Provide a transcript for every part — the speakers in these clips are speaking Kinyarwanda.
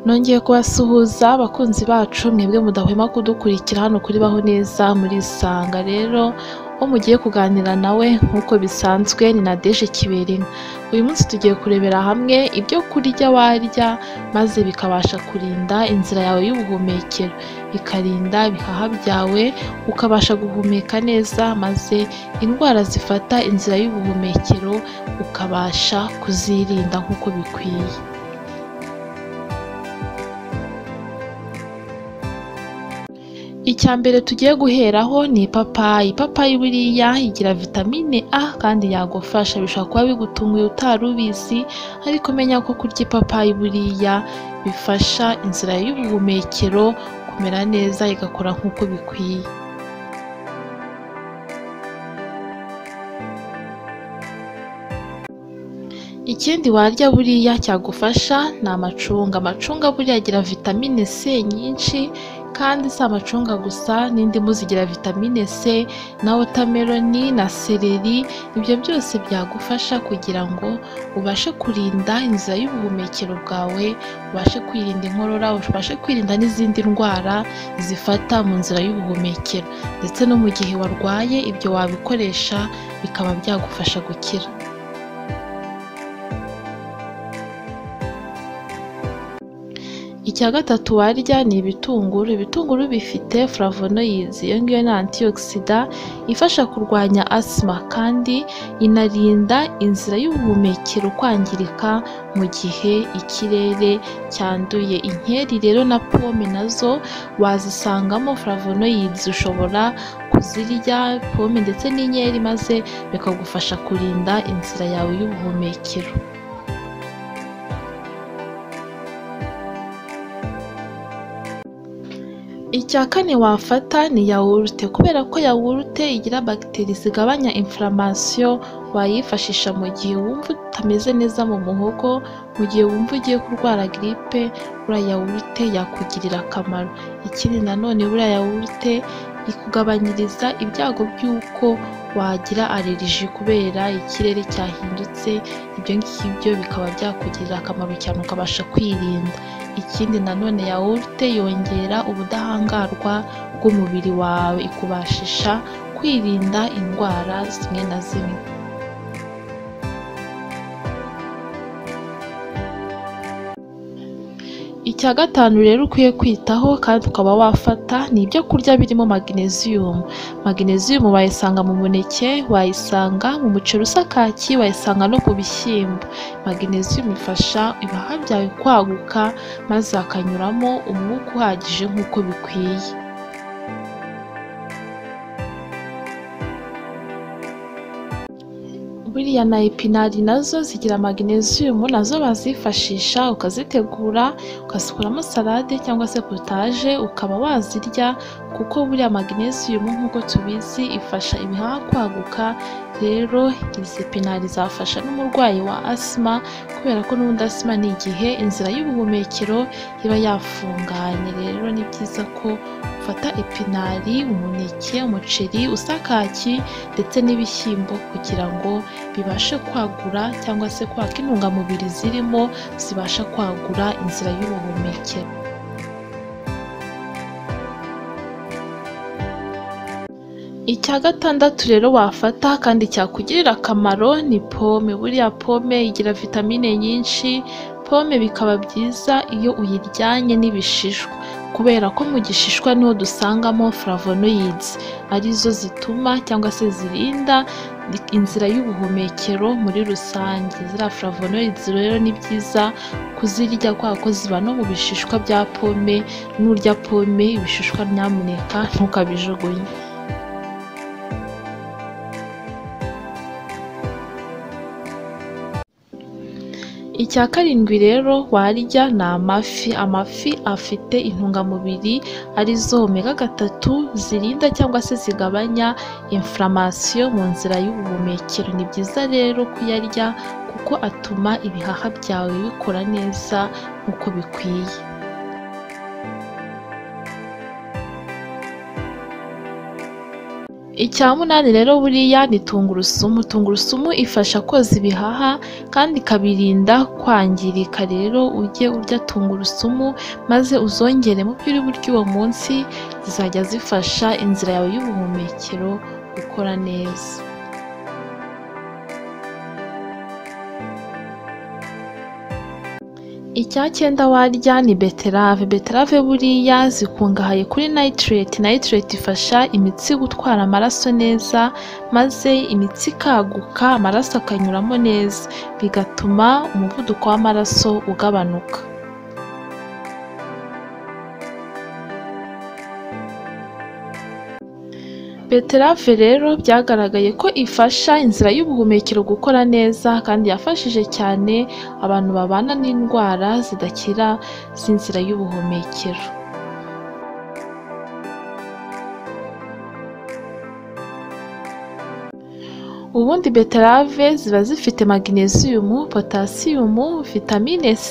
nongeye kubasuhuza abakunzi bacu mwebwe mudahwema kudukurikira hano kuri baho neza muri isanga rero uwo mugiye kuganira nawe nk'uko bisanzwe ni na deje kiberina uyu munsi tugiye kurebera hamwe ibyo kurya warya maze bikabasha kurinda inzira yawe y'ubuhumekero bikarinda ibihaha byawe ukabasha guhumeka neza maze indwara zifata inzira y'ubuhumekero ukabasha kuzirinda nk'uko bikwiye icya mbere tugiye guheraho ni ipapayi ipapayi buriya igira vitamine a kandi yagufasha bishobora kuba bigutunguye utari ubizi ariko menya ko kurya ipapayi buriya bifasha inzira y'ubuhumekero kumera neza igakora nk'uko bikwiye ikindi warya buriya cyagufasha ni amacunga amacunga buriya agira vitamine c nyinshi kandi si amacunga gusa n'indimu zigira vitamine c na wotameroni na sereri ibyo byose byagufasha kugira ngo ubashe kurinda inzira y'ubuhumekero bwawe ubashe kwirinda inkorora ubashe kwirinda n'izindi ndwara zifata mu nzira y'ubuhumekero ndetse no mu gihe warwaye ibyo wabikoresha bikaba byagufasha gukira icya gatatu warya ni ibitunguru ibitunguru bifite flavonoyizi iyo ngiyo ni antiyokisida ifasha kurwanya asima kandi inarinda inzira y'ubuhumekero kwangirika mu gihe ikirere cyanduye inkeri rero na pome nazo wazisangamo flavonoyizi ushobora kuzirya pome ndetse n'inkeri maze bikagufasha kurinda inzira yawe y'ubuhumekero icya kane wafata ni yawurute kubera ko yawurute igira bagiteri zigabanya inflammation wayifashisha mu gihe wumva utameze neza mu muhogo mu gihe wumva ugiye kurwara giripe buriya yawurute yakugirira akamaro ikindi nanone buriya yawurute ikugabanyiriza ibyago by'uko wagira aleriji kubera ikirere cyahindutse ibyo ngibyo bikaba byakugirira akamaro cyane ukabasha kwirinda ikindi nanone yawurute yongera ubudahangarwa bw'umubiri wawe ikubashisha kwirinda indwara zimwe na zimwe icya gatanu rero ukwiye kwitaho kandi ukaba wafata ni ibyo kurya birimo magnesium magnesium wayisanga mu muneke wayisanga mu muceri usa kaki wayisanga no ku bishyimbo magnesium ifasha ibihaha byawe kwaguka maze hakanyuramo umwuka uhagije nk'uko bikwiye buriya na epinari nazo zigira magnesium nazo bazifashisha ukazitegura ukasukuramo salade cyangwa se potaje ukaba wazirya kuko buriya magnesium nk'uko tubizi ifasha ibihaha kwaguka rero izi epinari zafasha n'umurwayi wa asima kubera ko n'ubundi asima ni igihe inzira y'ubuhumekero iba yafunganye rero ni byiza ko ufata epinari umuneke umuceri usa kaki ndetse n'ibishyimbo kugira ngo bibashe kwagura cyangwa se kwaka intungamubiri zirimo zibasha kwagura inzira y'ubuhumekero icya gatandatu rero wafata kandi cyakugirira akamaro ni pome buriya pome igira vitamine nyinshi pome bikaba byiza iyo uyiryanye n'ibishishwa kubera ko mu gishishwa niho dusangamo flavonoids arizo zituma cyangwa se zirinda inzira y'ubuhumekero muri rusange ziriya flavonoids rero ni byiza kuzirya kubera ko ziba no mu bishishwa bya pome n'urya pome ibishishwa nyamuneka ntukabijugunye icya karindwi rero warya ni amafi amafi afite intungamubiri arizo omega gatatu zirinda cyangwa se zigabanya inflammation mu nzira y'ubuhumekero ni byiza rero kuyarya kuko atuma ibihaha byawe bikora neza nk'uko bikwiye icya munani rero buriya ni tungurusumu tungurusumu ifasha koza ibihaha kandi ikabirinda kwangirika rero ujye urya tungurusumu maze uzongere mu byo uri buryo uwo munsi zizajya zifasha inzira yawe y'ubuhumekero gukora neza icya cyenda warya ni beterave beterave buriya zikungahaye kuri nayitireti nayitireti ifasha imitsi gutwara amaraso neza maze imitsi ikaguka amaraso akanyuramo neza bigatuma umuvuduko w'amaraso ugabanuka beterave rero byagaragaye ko ifasha inzira y'ubuhumekero gukora neza kandi yafashije cyane abantu babana n'indwara zidakira z'inzira y'ubuhumekero ubundi beterave ziba zifite magnesium potassium vitamine c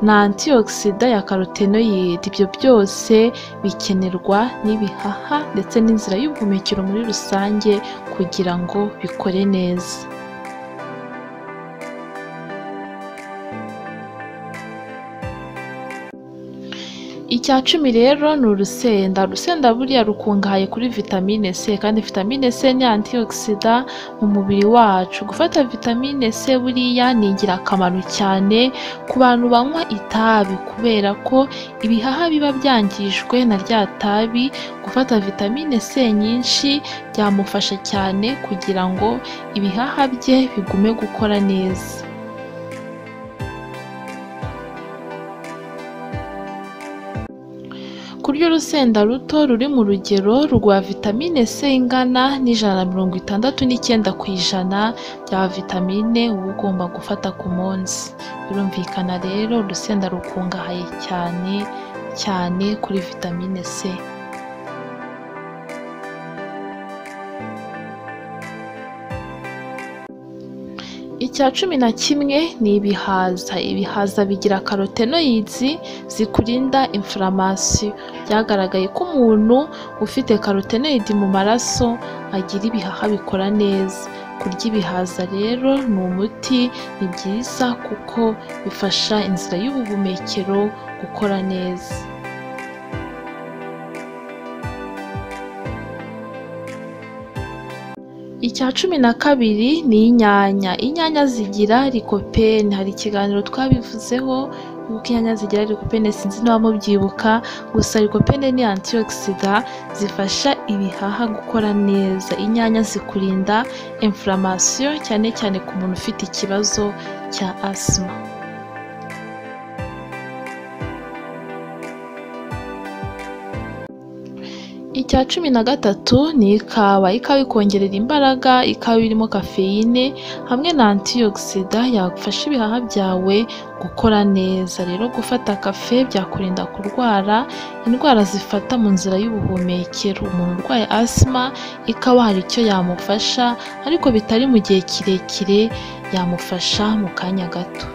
na antioxida ya karotenoyidi ibyo byose bikenerwa n'ibihaha ndetse n'inzira y'ubuhumekero muri rusange kugira ngo bikore neza icya cumi rero ni urusenda urusenda buriya rukungahaye kuri vitamine c kandi vitamine c ni antioxida mu mubiri wacu gufata vitamine c buriya ni ingirakamaro cyane ku bantu banywa itabi kubera ko ibihaha biba byangijwe na rya tabi gufata vitamine c nyinshi byamufasha cyane kugira ngo ibihaha bye bigume gukora neza kurya urusenda ruto ruri mu rugero rwa vitamine C ingana n'ijana na mirongo itandatu n'icyenda ku ijana bya vitamine uba ugomba gufata ku munsi birumvikana rero urusenda rukungahaye cyane cyane kuri vitamine C icya cumi na kimwe ni ibihaza ibihaza bigira karotenoyizi zikurinda inflammation byagaragaye ko umuntu ufite karotenoyidi mu maraso agira ibihaha bikora neza kurya ibihaza rero ni umuti ni byiza kuko bifasha inzira y'ubuhumekero gukora neza icya cumi na kabiri ni inyanya inyanya zigira likopene hari ikiganiro twabivuzeho kuko inyanya zigira likopene sinzi niba mubyibuka gusa likopene ni antioxida zifasha ibihaha gukora neza inyanya zikurinda inflammation cyane cyane ku muntu ufite ikibazo cya asima icya cumi na gatatu ni ikawa ikawa ikongerera imbaraga ikawa irimo kafeyine hamwe na antioxida yafasha ibihaha byawe gukora neza rero gufata kafe byakurinda kurwara indwara zifata mu nzira y'ubuhumekero umuntu urwaye asima ikawa hari icyo yamufasha ariko bitari mu gihe kirekire yamufasha mu kanya gato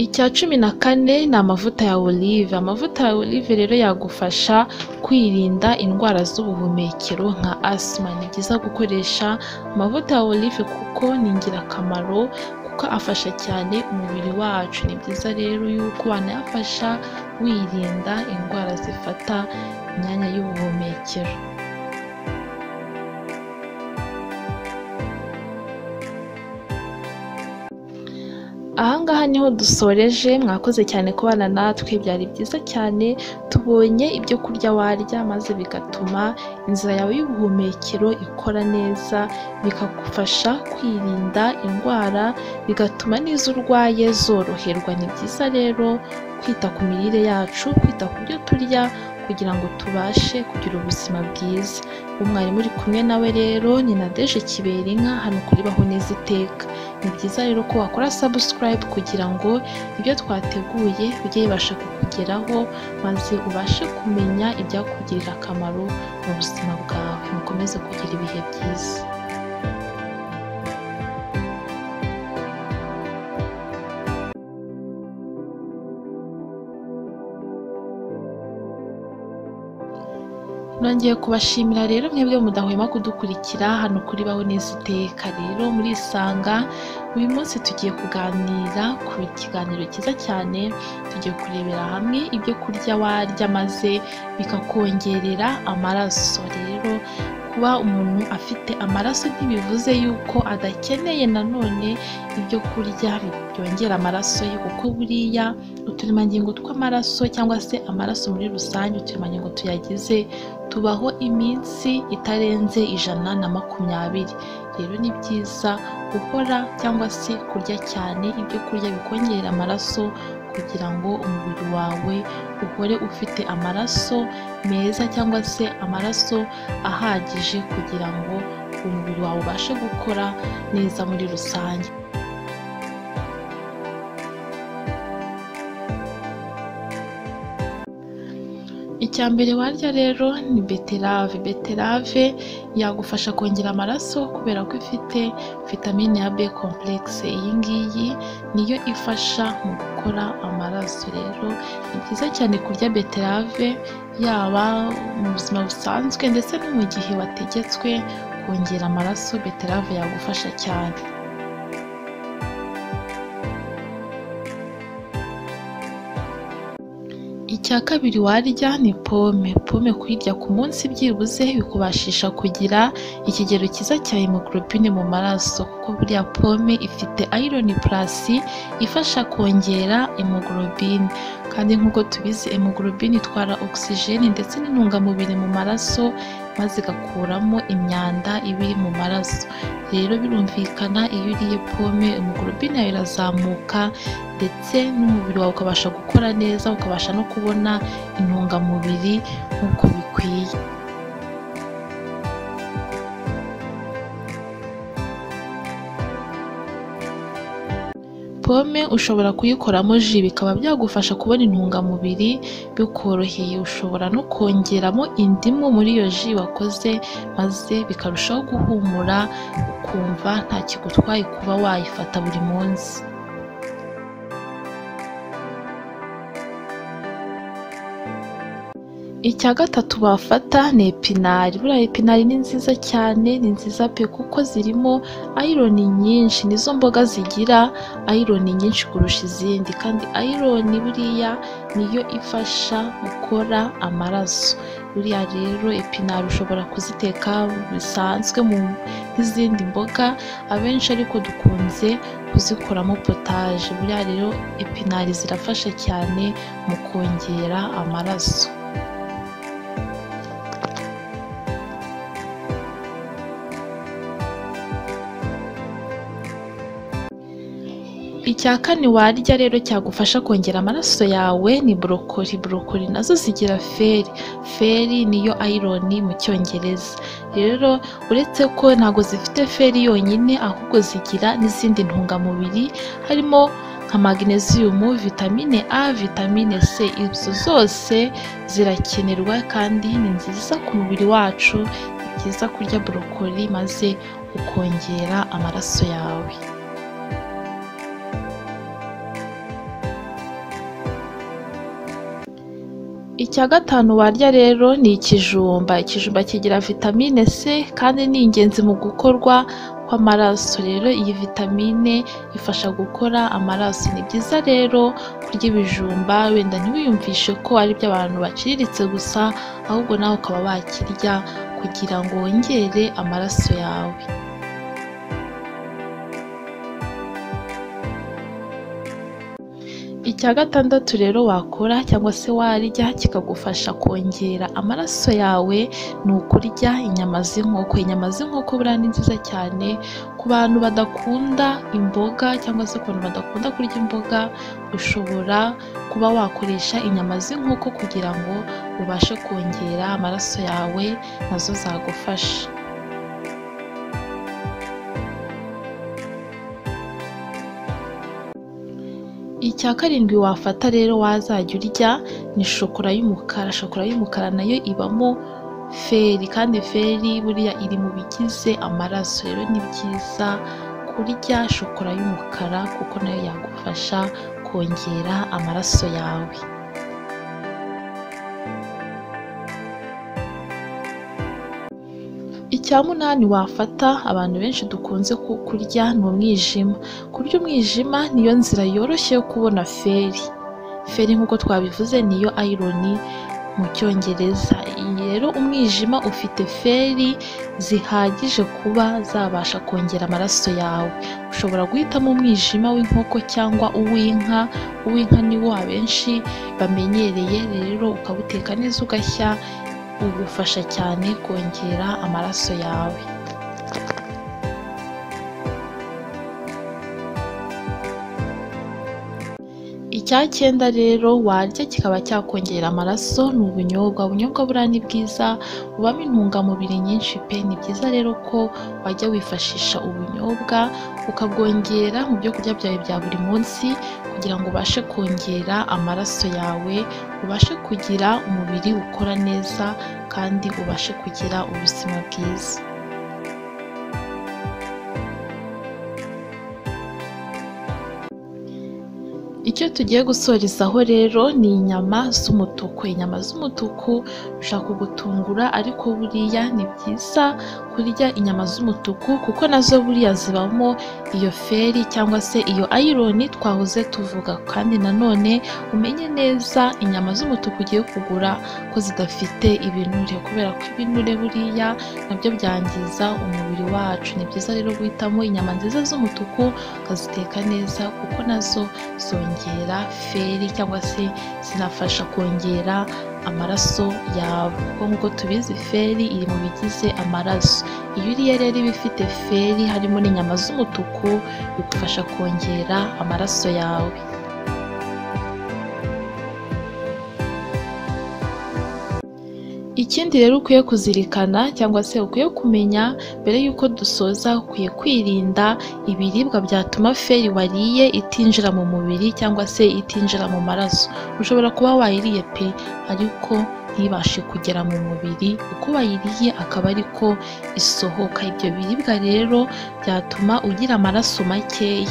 icya cumi na kane ni amavuta ya olive amavuta ya olive rero yagufasha kwirinda indwara z'ubuhumekero nka asima ni byiza gukoresha amavuta ya olive kuko ni ingirakamaro kuko afasha cyane umubiri wacu ni byiza rero yuko wanayafasha wirinda indwara zifata imyanya y'ubuhumekero ahangaha niho dusoreje mwakoze cyane kubana natwe byari byiza cyane tubonye ibyo kurya warya maze bigatuma inzira yawe y'ubuhumekero ikora neza bikagufasha kwirinda indwara bigatuma n'izo urwaye zoroherwa ni byiza rero kwita ku mirire yacu kwita ku byo turya kugira ngo tubashe kugira ubuzima bwiza umwarimu uri kumwe nawe rero ni nadeje kiberinka hano kuri baho neza iteka ni byiza rero ko wakora sabusikarayibu kugira ngo ibyo twateguye bijye bibasha kukugeraho maze ubashe kumenya ibyakugirira akamaro mu buzima bwawe mukomeze kugira ibihe byiza nongeye kubashimira rero mwebwe mudahwema kudukurikira hano kuri baho neza iteka rero murisanga uyu munsi tugiye kuganira ku kiganiro cyiza cyane tugiye kurebera hamwe ibyo kurya warya maze bikakongerera amaraso rero kuba umuntu afite amaraso ntibivuze yuko adakeneye nanone ibyo kurya byongera amaraso ye kuko buriya uturemangingo tw'amaraso cyangwa se amaraso muri rusange uturemangingo tuyagize tubaho iminsi itarenze ijana na makumyabiri rero ni byiza gukora cyangwa se kurya cyane ibyo kurya bikongerera amaraso kugira ngo umubiri wawe uhore ufite amaraso meza cyangwa se amaraso ahagije kugira ngo umubiri wawe ubashe gukora neza muri rusange icya mbere warya rero ni beterave beterave yagufasha kongera amaraso kubera ko ifite vitamine ya b complexe iyi ngiyi niyo ifasha mu gukora amaraso rero ni byiza cyane kurya beterave yaba mu buzima busanzwe ndetse no mu gihe wategetswe kongera amaraso beterave yagufasha cyane icya kabiri warya ni pome pome kuyirya ku munsi byibuze bikubashisha kugira ikigero cyiza cya hemoglobine mu maraso kuko buriya pome ifite iron plus ifasha kongera hemoglobine kandi nk'uko tubizi hemoglobine itwara oxygen ndetse n'intungamubiri mu maraso maze igakuramo imyanda iba iri mu maraso rero birumvikana iyo uriye pome hemoglobine yawe irazamuka ndetse n'umubiri wawe ukabasha gukora neza ukabasha no kubona intungamubiri nk'uko bikwiye pome ushobora kuyikoramo ji bikaba byagufasha kubona intungamubiri bikoroheye ushobora no kongeramo indimu muri iyo ji wakoze maze bikarushaho guhumura ukumva nta kigutwaye kuba wayifata buri munsi icya gatatu bafata ni epinari buriya epinari ni nziza cyane ni nziza pe kuko zirimo ayironi nyinshi nizo mboga zigira ayironi nyinshi kurusha izindi kandi ayironi buriya niyo ifasha gukora amaraso buriya rero epinari ushobora kuziteka bisanzwe mu nk'izindi mboga abenshi ariko dukunze kuzikoramo potaje buriya rero epinari zirafasha cyane mu kongera amaraso icya kane warya rero cyagufasha kongera amaraso yawe ni borokori borokori nazo zigira feri feri niyo ayironi mu cyongereza rero uretse ko ntabwo zifite feri yonyine ahubwo zigira n'izindi ntungamubiri harimo nka magnesium vitamine a vitamine c izo zose zirakenerwa kandi ni nziza ku mubiri wacu ni byiza kurya borokori maze ukongera amaraso yawe icya gatanu warya rero ni ikijumba ikijumba kigira vitamine c kandi ni ingenzi mu gukorwa kw'amaraso rero iyi vitamine ifasha gukora amaraso ni byiza rero kurya ibijumba wenda ntiwiyumvishe ko ari iby'abantu baciriritse gusa ahubwo nawe ukaba wakirya kugira ngo wongere amaraso yawe icya gatandatu rero wakora cyangwa se warya kikagufasha kongera amaraso yawe ni ukurya inyama z'inkoko inyama z'inkoko buriya ni nziza cyane ku bantu badakunda imboga cyangwa se ku bantu badakunda kurya imboga ushobora kuba wakoresha inyama z'inkoko kugira ngo ubashe kongera amaraso yawe nazo zagufasha icya karindwi wafata rero wazajya urya ni shokora y'umukara shokora y'umukara nayo ibamo feri kandi feri buriya iri mu bigize amaraso rero ni byiza kurya shokora y'umukara kuko nayo yagufasha kongera amaraso yawe icya munani wafata abantu benshi dukunze ku- kurya ni umwijima kurya umwijima niyo nzira yoroshye yo kubona feri feri nk'uko twabivuze niyo ayironi mu cyongereza Iyi rero umwijima ufite feri zihagije kuba zabasha kongera amaraso yawe ushobora guhitamo umwijima w'inkoko cyangwa uw'inka uw'inka ni wo abenshi bamenyereye rero ukawuteka neza ugashya ugufasha cyane kongera amaraso yawe icya cyenda rero warya kikaba cyakongera amaraso ni ubunyobwa ubunyobwa buriya ni bwiza bubamo intungamubiri nyinshi pe ni byiza rero ko wajya wifashisha ubunyobwa ukabwongera mu byo kurya byawe bya buri munsi kugira ngo ubashe kongera amaraso yawe ubashe kugira umubiri ukora neza kandi ubashe kugira ubuzima bwiza icyo tugiye gusorezaho rero ni inyama z'umutuku inyama z'umutuku bishobora kugutungura ariko buriya ni byiza kurya inyama z'umutuku kuko nazo buriya zibamo iyo feri cyangwa se iyo ayironi twahoze tuvuga kandi nanone umenye neza inyama z'umutuku ugiye kugura ko zidafite ibinure kubera ko ibinure buriya nabyo byangiza umubiri wacu ni byiza rero guhitamo inyama nziza z'umutuku ukaziteka neza kuko nazo zongera feri cyangwa se zinafasha kongera amaraso yawe kuko nk'uko tubizi feri iri mu bigize amaraso iyo uriye rero iba ifite feri harimo n'inyama z'umutuku bigufasha kongera amaraso yawe ikindi rero ukwiye kuzirikana cyangwa se ukwiye kumenya mbere y'uko dusoza ukwiye kwirinda ibiribwa byatuma feri wariye itinjira mu mubiri cyangwa se itinjira mu maraso ushobora kuba wayiriye pe ariko ntibashe kugera mu mubiri uko wayiriye akaba ariko isohoka ibyo biribwa rero byatuma ugira amaraso makeya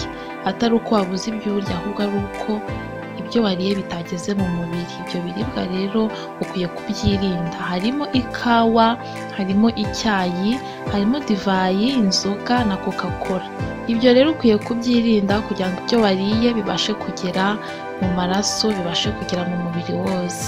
atari uko wabuze ibyo urya ahubwo ari uko ibyo wariye bitageze mu mubiri ibyo biribwa rero ukwiye kubyirinda harimo ikawa harimo icyayi harimo divayi inzoga na coca cola ibyo rero ukwiye kubyirinda kugira ngo ibyo wariye bibashe kugera mu maraso bibashe kugera mu mubiri wose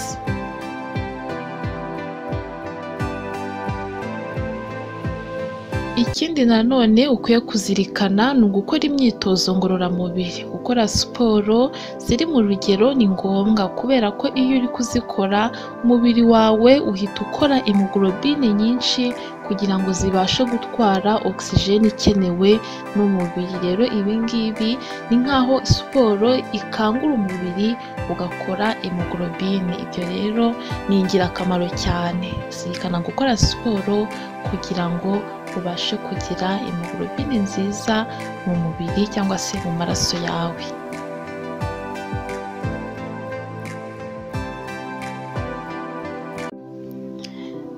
ikindi nanone ukwiye kuzirikana ni ugukora imyitozo ngororamubiri gukora siporo ziri mu rugero ni ngombwa kubera ko iyo uri kuzikora umubiri wawe uhita ukora hemoglobine nyinshi kugira ngo zibashe gutwara ogisijeni ikenewe n'umubiri rero ibi ngibi ni nk'aho siporo ikangura umubiri ugakora hemoglobine ibyo rero ni ingirakamaro cyane zirikana gukora siporo kugira ngo ubashe kugira hemoglobine nziza mu mubiri cyangwa se mu maraso yawe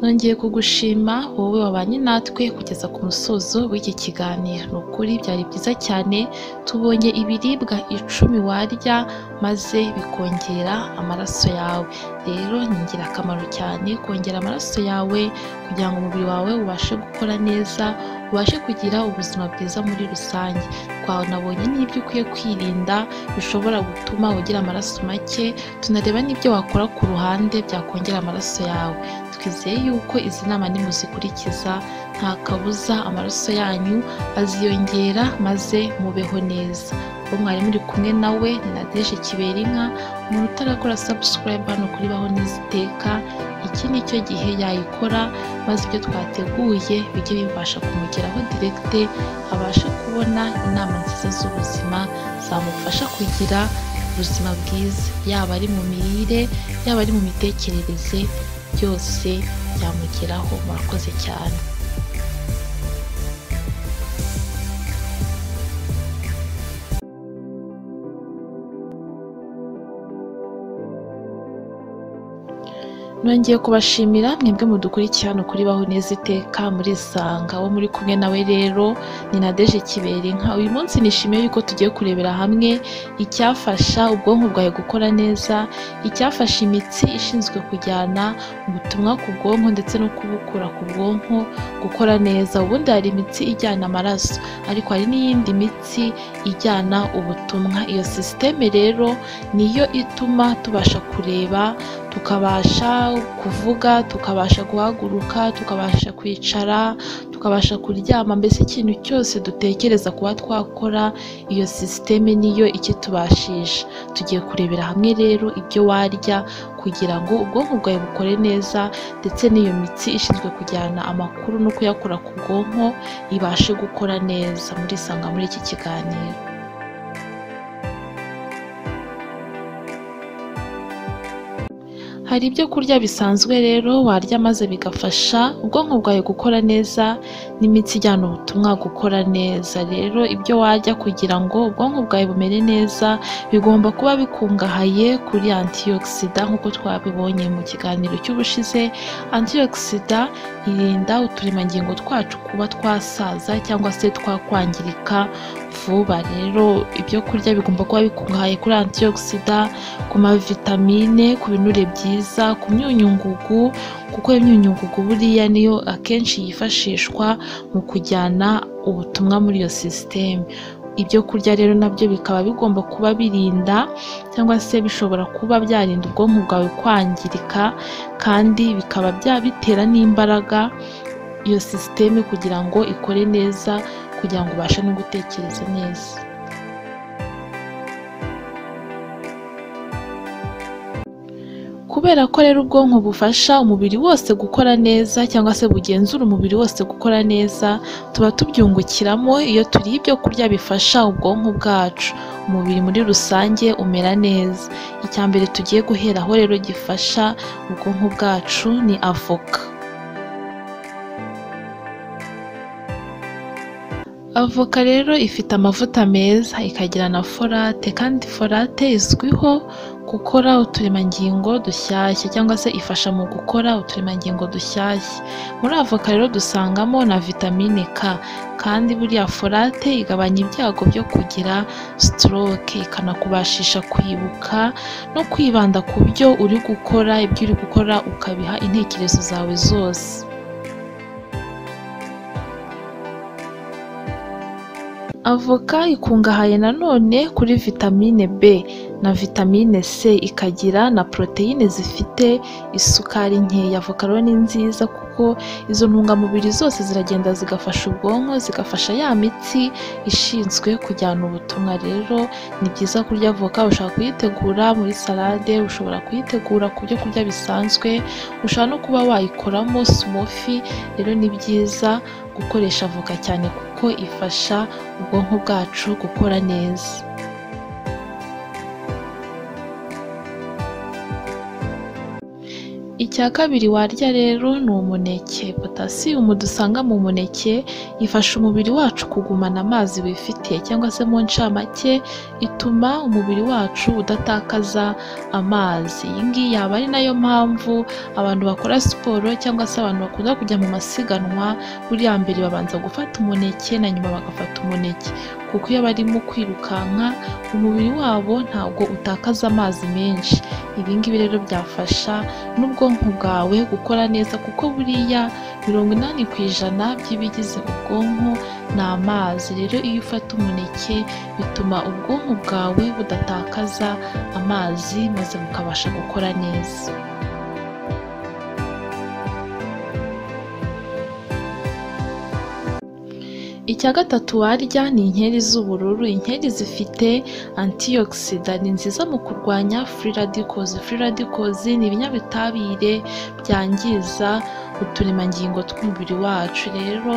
nongeye kugushima wowe wabanye natwe kugeza ku musozo w'iki kiganiro ni ukuri byari byiza cyane tubonye ibiribwa icumi warya maze bikongera amaraso yawe rero ni ingirakamaro cyane kongera amaraso yawe kugira ngo umubiri wawe ubashe gukora neza ubashe kugira ubuzima bwiza muri rusange twanabonye n'ibyo ukwiye kwirinda bishobora gutuma ugira amaraso make tunareba n'ibyo wakora ku ruhande byakongera amaraso yawe twizeye yuko izi nama nimuzikurikiza nta kabuza amaraso yanyu aziyongera maze mubeho neza uwo mwari muri kumwe nawe ni nadeje kiberinka umuntu utarakora sabusikarayibu hano kuri baho neza iteka iki ni cyo gihe yayikora maze ibyo twateguye bijye bibasha kumugeraho direkite abashe kubona inama nziza z'ubuzima zamufasha kugira ubuzima bwiza yaba ari mu mirire yaba ari mu mitekerereze byose byamugeraho murakoze cyane nongeye kubashimira mwebwe mudukurikira hano kuri baho neza iteka muri sanga wo muri kumwe nawe rero ni nadeje kibera inka uyu munsi nishimiye yuko tugiye kurebera hamwe icyafasha ubwonko bwawe gukora neza icyafasha imitsi ishinzwe kujyana ubutumwa ku bwonko ndetse no kubukura ku bwonko gukora neza ubundi hari imitsi ijyana amaraso ariko hari n'iyindi mitsi ijyana ubutumwa iyo sisiteme rero niyo ituma tubasha kureba tukabasha kuvuga tukabasha guhaguruka tukabasha kwicara tukabasha kuryama mbese ikintu cyose dutekereza kuba twakora iyo sisiteme niyo ikitubashisha tugiye kurebera hamwe rero ibyo warya kugira ngo ubwonko bwawe bukore neza ndetse n'iyo mitsi ishinzwe kujyana amakuru no kuyakura ku bwonko ibashe gukora neza murisanga muri iki kiganiro hari ibyo kurya bisanzwe rero warya maze bigafasha ubwonko bwawe gukora neza n'imitsi ijyana ubutumwa gukora neza rero ibyo warya kugira ngo ubwonko bwawe bumere neza bigomba kuba bikungahaye kuri antiyokisida nk'uko twabibonye mu kiganiro cy'ubushize antiyokisida irinda uturemangingo twacu kuba twasaza cyangwa se twakwangirika vuba rero ibyo kurya bigomba kuba bikungahaye kuri antiyokisida ku mavitamine ku binure byiza ku myunyungugu kuko imyunyungugu buriya niyo akenshi yifashishwa mu kujyana ubutumwa muri iyo sisiteme ibyo kurya rero nabyo bikaba bigomba kuba birinda cyangwa se bishobora kuba byarinda ubwonko bwawe kwangirika kandi bikaba byabitera n'imbaraga iyo sisiteme kugira ngo ikore neza kugira ngo ubashe no gutekereza neza kubera ko rero ubwonko bufasha umubiri wose gukora neza cyangwa se bugenzura umubiri wose gukora neza tuba tubyungukiramo iyo turiye ibyo kurya bifasha ubwonko bwacu umubiri muri rusange umera neza icya mbere tugiye guheraho rero gifasha ubwonko bwacu ni avoka avoka rero ifite amavuta meza ikagira na forate kandi forate izwiho gukora uturemangingo dushyashya cyangwa se ifasha mu gukora uturemangingo dushyashya muri avoka rero dusangamo na vitamine k kandi buriya forate igabanya ibyago byo kugira sitoroke ikanakubashisha kwibuka no kwibanda ku byo uri gukora ibyo uri gukora ukabiha intekerezo zawe zose avoka ikungahaye nanone kuri vitamine b na vitamine C ikagira na poroteyine zifite isukari nkeya avoka rero ni nziza kuko izo ntungamubiri zose ziragenda zigafasha ubwonko zigafasha ya mitsi ishinzwe kujyana ubutumwa rero ni byiza kurya avoka ushobora kuyitegura muri salade ushobora kuyitegura ku byo kurya bisanzwe ushobora no kuba wayikoramo smofi rero ni byiza gukoresha avoka cyane kuko ifasha ubwonko bwacu gukora neza icya kabiri warya rero ni umuneke potasiyumu dusanga mu muneke ifasha umubiri wacu kugumana amazi wifitiye cyangwa se mu ncamake ituma umubiri wacu udatakaza amazi iyi ngiyi yaba ari nayo mpamvu abantu bakora siporo cyangwa se abantu bakunda kujya mu masiganwa buriya mbere babanza gufata umuneke na nyuma bagafata umuneke kuko iyo barimo kwirukanka umubiri wabo ntabwo utakaza amazi menshi ibi ngibi rero byafasha n'ubwonko bwawe gukora neza kuko buriya mirongo inani ku ijana by'ibigize ubwonko ni amazi rero iyo ufata umuneke bituma ubwonko bwawe budatakaza amazi maze bukabasha gukora neza icya gatatu warya ni inkeri z'ubururu inkeri zifite antiyokisida ni nziza mu kurwanya free radicals free radicals ni ibinyabutabire byangiza uturemangingo tw'umubiri wacu rero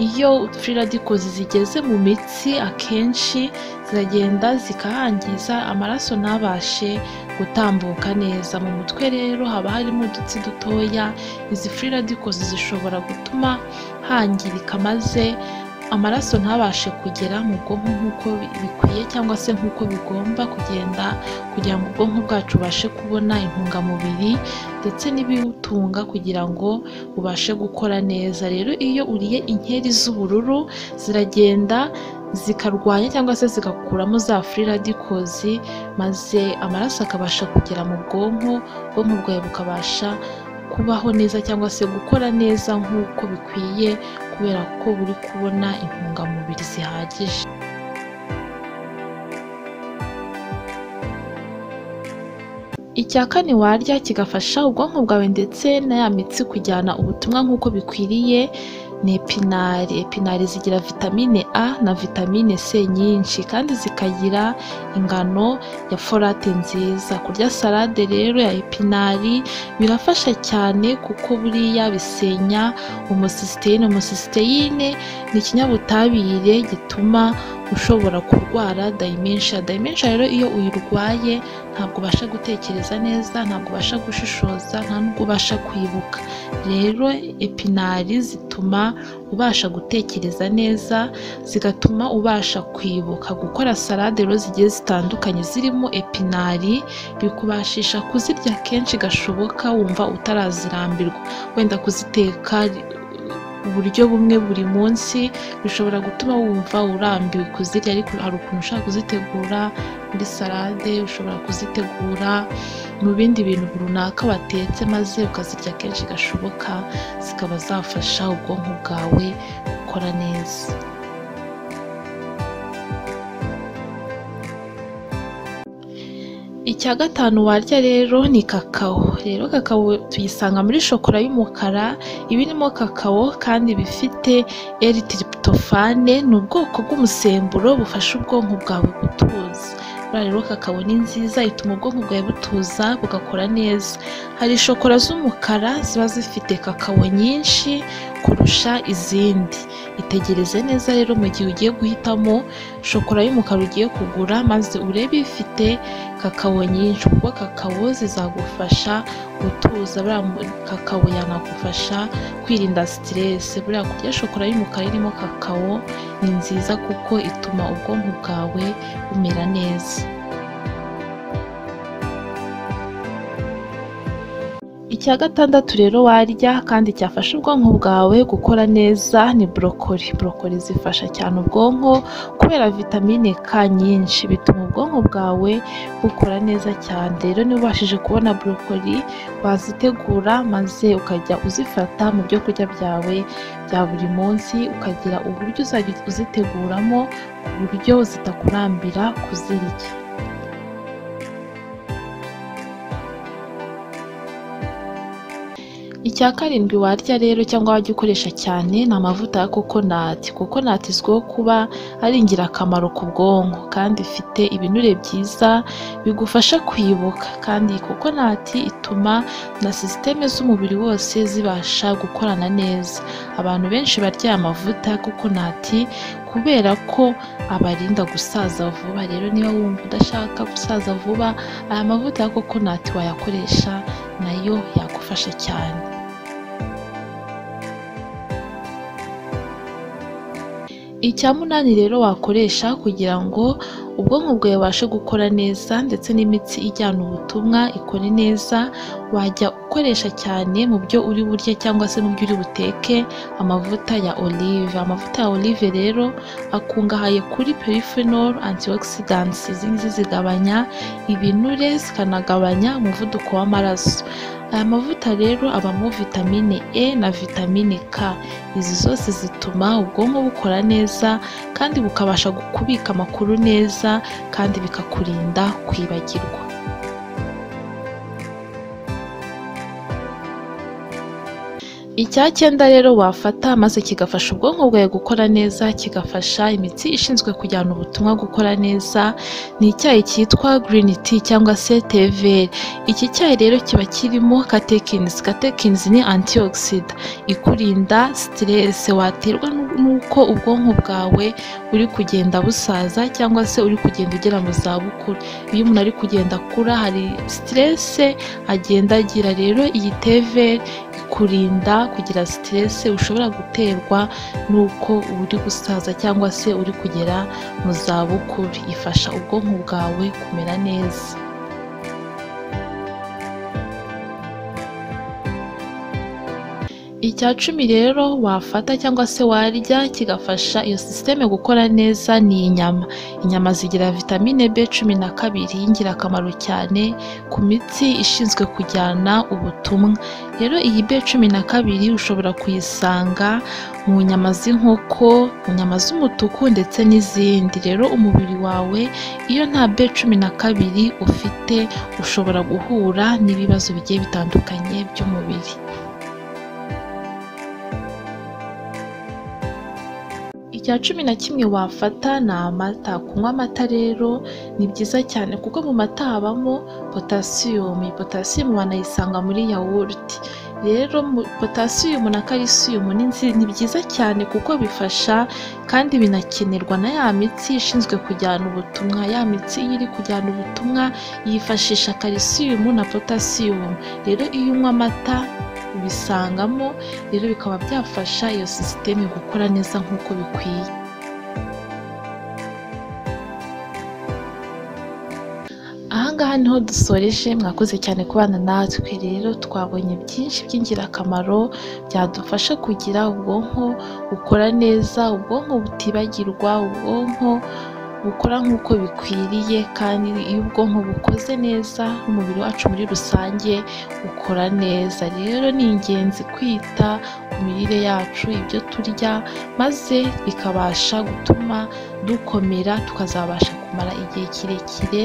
iyo free radicals zigeze mu mitsi akenshi ziragenda zikahangiza amaraso ntabashe gutambuka neza mu mutwe rero haba harimo udutsi dutoya izi free radicals zishobora gutuma hangirika maze amaraso ntabashe kugera mu bwonko nk'uko bikwiye cyangwa se nk'uko bigomba kugenda kugira ngo ubwonko bwacu bubashe kubona intungamubiri ndetse n'ibibutunga kugira ngo bubashe gukora neza rero iyo uriye inkeri z'ubururu ziragenda zikarwanya cyangwa se zigakuramo za free radicals maze amaraso akabasha kugera mu bwonko ubwonko bwawe bukabasha kubaho neza cyangwa se gukora neza nk'uko bikwiye kubera ko buri kubona intungamubiri zihagije icya kane warya kigafasha ubwonko bwawe ndetse na ya mitsi kujyana ubutumwa nk'uko bikwiriye ni epinari epinari zigira vitamine a na vitamine c nyinshi kandi zikagira ingano ya forate nziza kurya salade rero ya epinari birafasha cyane kuko buriya bisenya umusisiteyine umusisiteyine ni ikinyabutabire gituma ushobora kurwara dayimenshi dayimenshi rero iyo uyirwaye ntabwo ubasha gutekereza neza ntabwo ubasha gushishoza nta nubwo ubasha kwibuka rero epinari zituma ubasha gutekereza neza zigatuma ubasha kwibuka gukora salade rero zigiye zitandukanye zirimo epinari bikubashisha kuzirya kenshi gashoboka wumva utarazirambirwa wenda kuziteka uburyo bumwe buri munsi bishobora gutuma wumva urambiwe kuzirya ariko hari ukuntu ushobora kuzitegura muri salade ushobora kuzitegura mu bindi bintu runaka watetse maze ukazirya kenshi gashoboka zikaba zafasha ubwonko bwawe gukora neza icya gatanu warya rero ni kakao rero kakao tuyisanga muri shokora y'umukara iba irimo kakao kandi bifite eritiripitofane ni ubwoko bw'umusemburo bufasha ubwonko bwawe gutuza rero kakao ni nziza ituma ubwonko bwawe butuza bugakora neza hari shokora z'umukara ziba zifite kakao nyinshi kurusha izindi itegereze neza rero mu gihe ugiye guhitamo shokora y'umukara ugiye kugura maze urebe ifite kakao nyinshi kuko kakao zizagufasha gutuza kakao yanagufasha kwirinda siteresi buriya kurya shokora y'umukara irimo kakao ni nziza kuko ituma ubwonko bwawe bumera neza icya gatandatu rero warya kandi cyafasha ubwonko bwawe gukora neza ni borokori borokori zifasha cyane ubwonko kubera vitamine k nyinshi bituma ubwonko bwawe bukora neza cyane rero niba ubashije kubona borokori wazitegura maze ukajya uzifata mu byo kurya byawe bya buri munsi ukagira uburyo uzajya uziteguramo ku buryo zitakurambira kuzirya icya karindwi warya rero cyangwa wajya ukoresha cyane ni amavuta ya kokonati kokonati izwiho kuba ari ingirakamaro ku bwonko kandi ifite ibinure byiza bigufasha kwibuka kandi kokonati ituma na sisiteme z'umubiri wose zibasha gukorana neza abantu benshi barya amavuta ya kokonati kubera ko abarinda gusaza vuba rero niba wumva udashaka gusaza vuba aya mavuta ya kokonati wayakoresha nayo yagufasha cyane icya munani rero wakoresha kugira ngo ubwonko bwawe bubashe gukora neza ndetse n'imitsi ijyana ubutumwa ikore neza wajya ukoresha cyane mu byo uri burye cyangwa se mu byo uri buteke amavuta ya olive amavuta ya olive rero akungahaye kuri peripheral antioxidants izi ngizi zigabanya ibinure zikanagabanya umuvuduko w'amaraso aya mavuta rero abamo vitamine e na vitamine k izi zose zituma ubwonko bukora neza kandi bukabasha kubika amakuru neza kandi bikakurinda kwibagirwa icyacyenda rero wafata maze kigafasha ubwonko bwawe gukora neza kigafasha imitsi ishinzwe kujyana ubutumwa gukora neza ni icyayi cyitwa green tea cyangwa se teveri iki cyayi rero kiba kirimo katekinizi katekinizi ni antioxida ikurinda siteresi waterwa n'uko ubwonko bwawe uri kugenda busaza cyangwa se uri kugenda ugera mu zabukuru iyo umuntu ari kugenda akura hari siteresi agenda agira rero iyi teveri kurinda kugira siteresi ushobora guterwa n'uko uba uri gusaza cyangwa se uri kugera mu zabukuru ifasha ubwonko bwawe kumera neza icya cumi rero wafata cyangwa se warya kigafasha iyo sisiteme gukora neza ni inyama inyama zigira vitamine b cumi na kabiri y'ingirakamaro cyane ku mitsi ishinzwe kujyana ubutumwa rero iyi b cumi na kabiri ushobora kuyisanga mu nyama z'inkoko mu nyama z'umutuku ndetse n'izindi rero umubiri wawe iyo nta b cumi na kabiri ufite ushobora guhura n'ibibazo bigiye bitandukanye by'umubiri icya cumi na kimwe wafata ni amata kunywa amata rero ni byiza cyane kuko mu mata habamo potasiyumu iyi potasiyumu banayisanga muri yawurute rero potasiyumu na kalisiyumu ni byiza cyane kuko bifasha kandi binakenerwa na ya mitsi ishinzwe kujyana ubutumwa ya mitsi iyo iri kujyana ubutumwa yifashisha kalisiyumu na potasiyumu rero iyo unywa amata ubisangamo rero bikaba byafasha iyo sisiteme gukora neza nk'uko bikwiye ahangaha niho dusoreje mwakoze cyane kubana natwe rero twabonye byinshi by'ingirakamaro byadufasha kugira ubwonko bukora neza ubwonko butibagirwa ubwonko bukora nk'uko bikwiriye kandi iyo ubwonko bukoze neza n'umubiri wacu muri rusange ukora neza rero ni ingenzi kwita ku mirire yacu ibyo turya maze bikabasha gutuma dukomera tukazabasha kumara igihe kirekire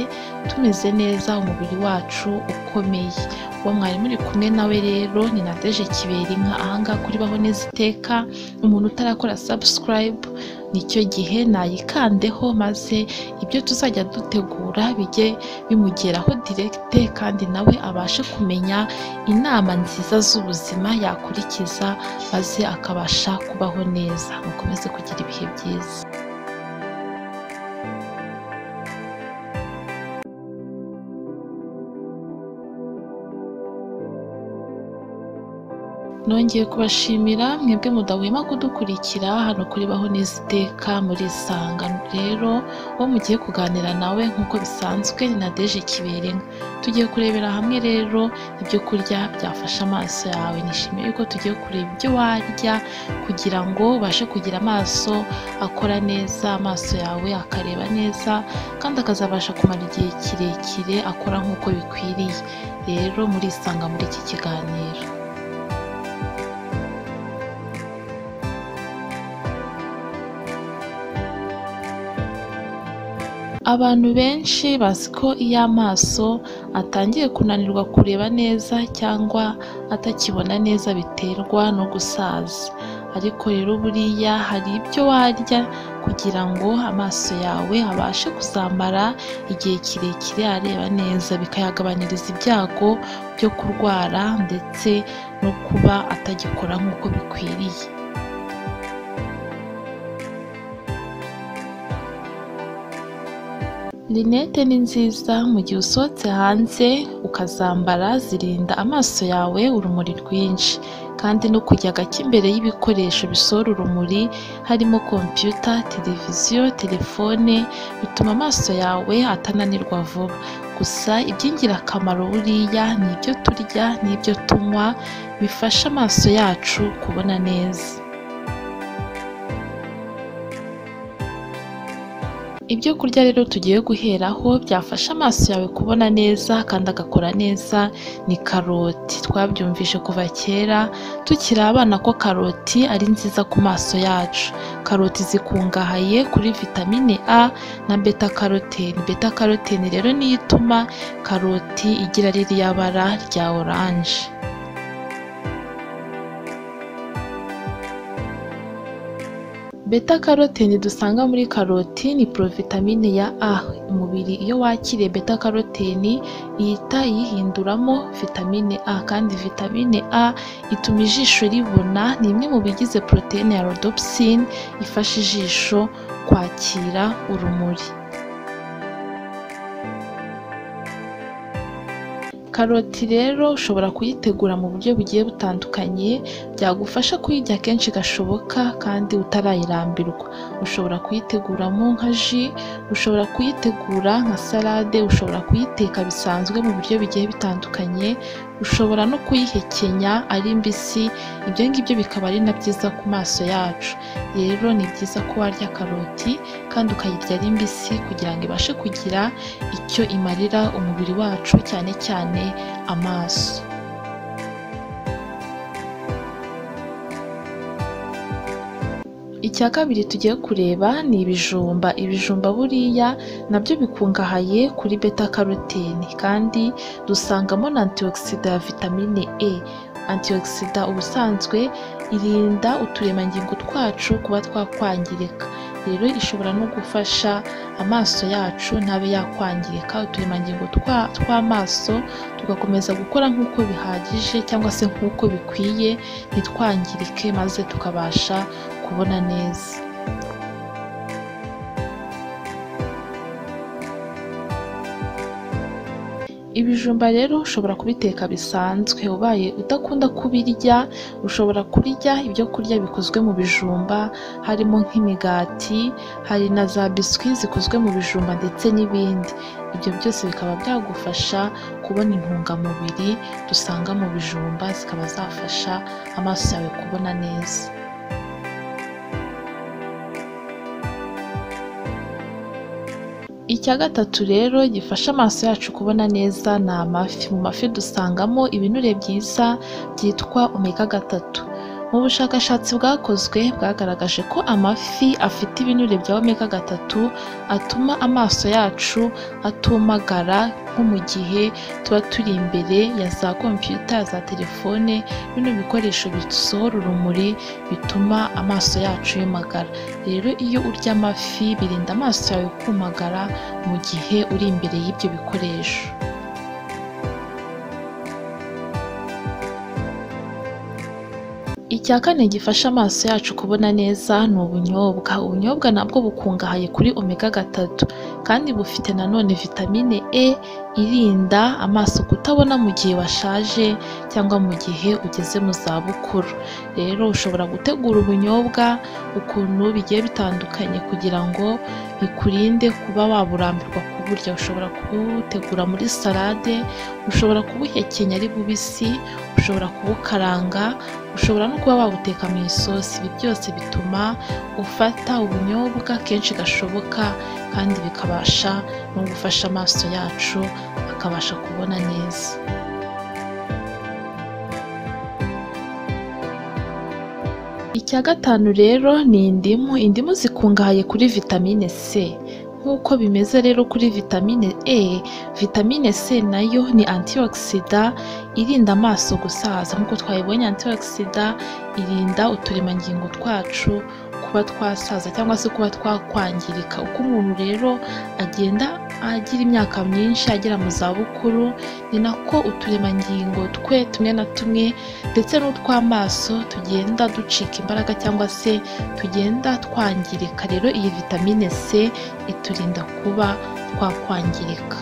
tumeze neza umubiri wacu ukomeye uwo mwari muri kumwe nawe rero ni nadeje kiberinka ahangaha kuri baho neza iteka umuntu utarakora sabusikarayibu nicyo gihe nayikandeho maze ibyo tuzajya dutegura bijye bimugeraho direkite kandi nawe abashe kumenya inama nziza z'ubuzima yakurikiza maze akabasha kubaho neza mukomeze kugira ibihe byiza nongeye kubashimira mwebwe mudahwema kudukurikira hano kuri baho neza iteka muri isangano rero uwo mugiye kuganira nawe nk'uko bisanzwe ni na deje kiberenga tugiye kurebera hamwe rero ibyo kurya byafasha amaso yawe nishimiye yuko tugiye kureba ibyo warya kugira ngo ubashe kugira amaso akora neza amaso yawe akareba neza kandi akazabasha kumara igihe kirekire akora nk'uko bikwiriye rero murisanga muri iki kiganiro abantu benshi bazi ko iyo amaso atangiye kunanirwa kureba neza cyangwa atakibona neza biterwa no gusaza ariko rero buriya hari ibyo warya kugira ngo amaso yawe abashe kuzamara igihe kirekire areba neza bikayagabanyiriza ibyago byo kurwara ndetse no kuba atagikora nk'uko bikwiriye linete ni nziza mu gihe usohotse hanze ukazambara zirinda amaso yawe urumuri rwinshi kandi no kujya gake imbere y'ibikoresho bisohora urumuri harimo kompiyuta televiziyo telefone bituma amaso yawe atananirwa vuba gusa iby'ingirakamaro buriya ni ibyo turya n'ibyo tunywa bifasha amaso yacu kubona neza ibyo kurya rero tugiye guheraho byafasha amaso yawe kubona neza kandi agakora neza ni karoti twabyumvise kuva kera tukiri abana ko karoti ari nziza ku maso yacu karoti zikungahaye kuri vitamine a na beta karoteni beta karoteni rero niyo ituma karoti igira ririya bara rya oranje beta karoteni dusanga muri karoti ni porovitamine ya a umubiri iyo wakiriye beta karoteni ihita yihinduramo vitamine a kandi vitamine a ituma ijisho ribona ni imwe mu bigize poroteyine ya rodopsine ifasha ijisho kwakira urumuri karoti rero ushobora kuyitegura mu buryo bugiye butandukanye byagufasha kuyirya kenshi gashoboka kandi utarayirambirwa ushobora kuyiteguramo nka ji ushobora kuyitegura nka salade ushobora kuyiteka bisanzwe mu buryo bigiye bitandukanye ushobora no kuyihekenya ari mbisi ibyo ngibyo bikaba ari na byiza ku maso yacu rero ni byiza ko warya karoti kandi ukayirya ari mbisi kugira ngo ibashe kugira icyo imarira umubiri wacu cyane cyane amaso icya kabiri tugiye kureba ni ibijumba ibijumba buriya nabyo bikungahaye kuri beta karotene kandi dusangamo na antioxida ya vitamine e antioxida ubusanzwe irinda uturemangingo twacu kuba twakwangirika rero ishobora no gufasha amaso yacu ntabe yakwangirika uturemangingo tw'amaso tugakomeza gukora nk'uko bihagije cyangwa se nk'uko bikwiye ntitwangirike maze tukabasha kubona neza ibijumba rero ushobora kubiteka bisanzwe ubaye udakunda kubirya ushobora kurya ibyo kurya bikozwe mu bijumba harimo nk'imigati hari na za biswi zikozwe mu bijumba ndetse n'ibindi ibyo byose bikaba byagufasha kubona intungamubiri dusanga mu bijumba zikaba zafasha amaso yawe kubona neza icya gatatu rero gifasha amaso yacu kubona neza ni amafi mu mafi dusangamo ibinure byiza byitwa omega gatatu mu bushakashatsi bwakozwe bwagaragaje ko amafi afite ibinure bya omega gatatu atuma amaso yacu atumagara nko mu gihe tuba turi imbere ya za kompiyuta za telefone bino bikoresho bisohora urumuri bituma amaso yacu yumagara rero iyo urya amafi birinda amaso yawe kumagara mu gihe uri imbere y'ibyo bikoresho icya kane gifasha amaso yacu kubona neza ni ubunyobwa ubunyobwa nabwo bukungahaye kuri omega gatatu kandi bufite nanone vitamine e irinda amaso kutabona mu gihe washaje cyangwa mu gihe ugeze mu zabukuru rero ushobora gutegura ubunyobwa ukuntu bigiye bitandukanye kugira ngo bikurinde kuba waburambirwa kuburya ushobora kubutegura muri salade ushobora kubuhekenya ari bubisi ushobora kubukaranga ushobora no kuba wabuteka mu isosi ibi byose bituma ufata ubunyobwa kenshi gashoboka kandi bikabasha no gufasha amaso yacu akabasha kubona neza icya gatanu rero ni indimu indimu zikungahaye kuri vitamine c nk'uko bimeze rero kuri vitamine e vitamine c nayo ni antioxida irinda amaso gusaza nk'uko twayibonye antioxida irinda uturemangingo twacu kuba twasaza cyangwa se kuba twakwangirika uko umuntu rero agenda agira imyaka myinshi agera mu zabukuru ni nako uturemangingo twe tumwe na tumwe ndetse n'utw'amaso tugenda ducika imbaraga cyangwa se tugenda twangirika rero iyi vitamine c iturinda kuba twakwangirika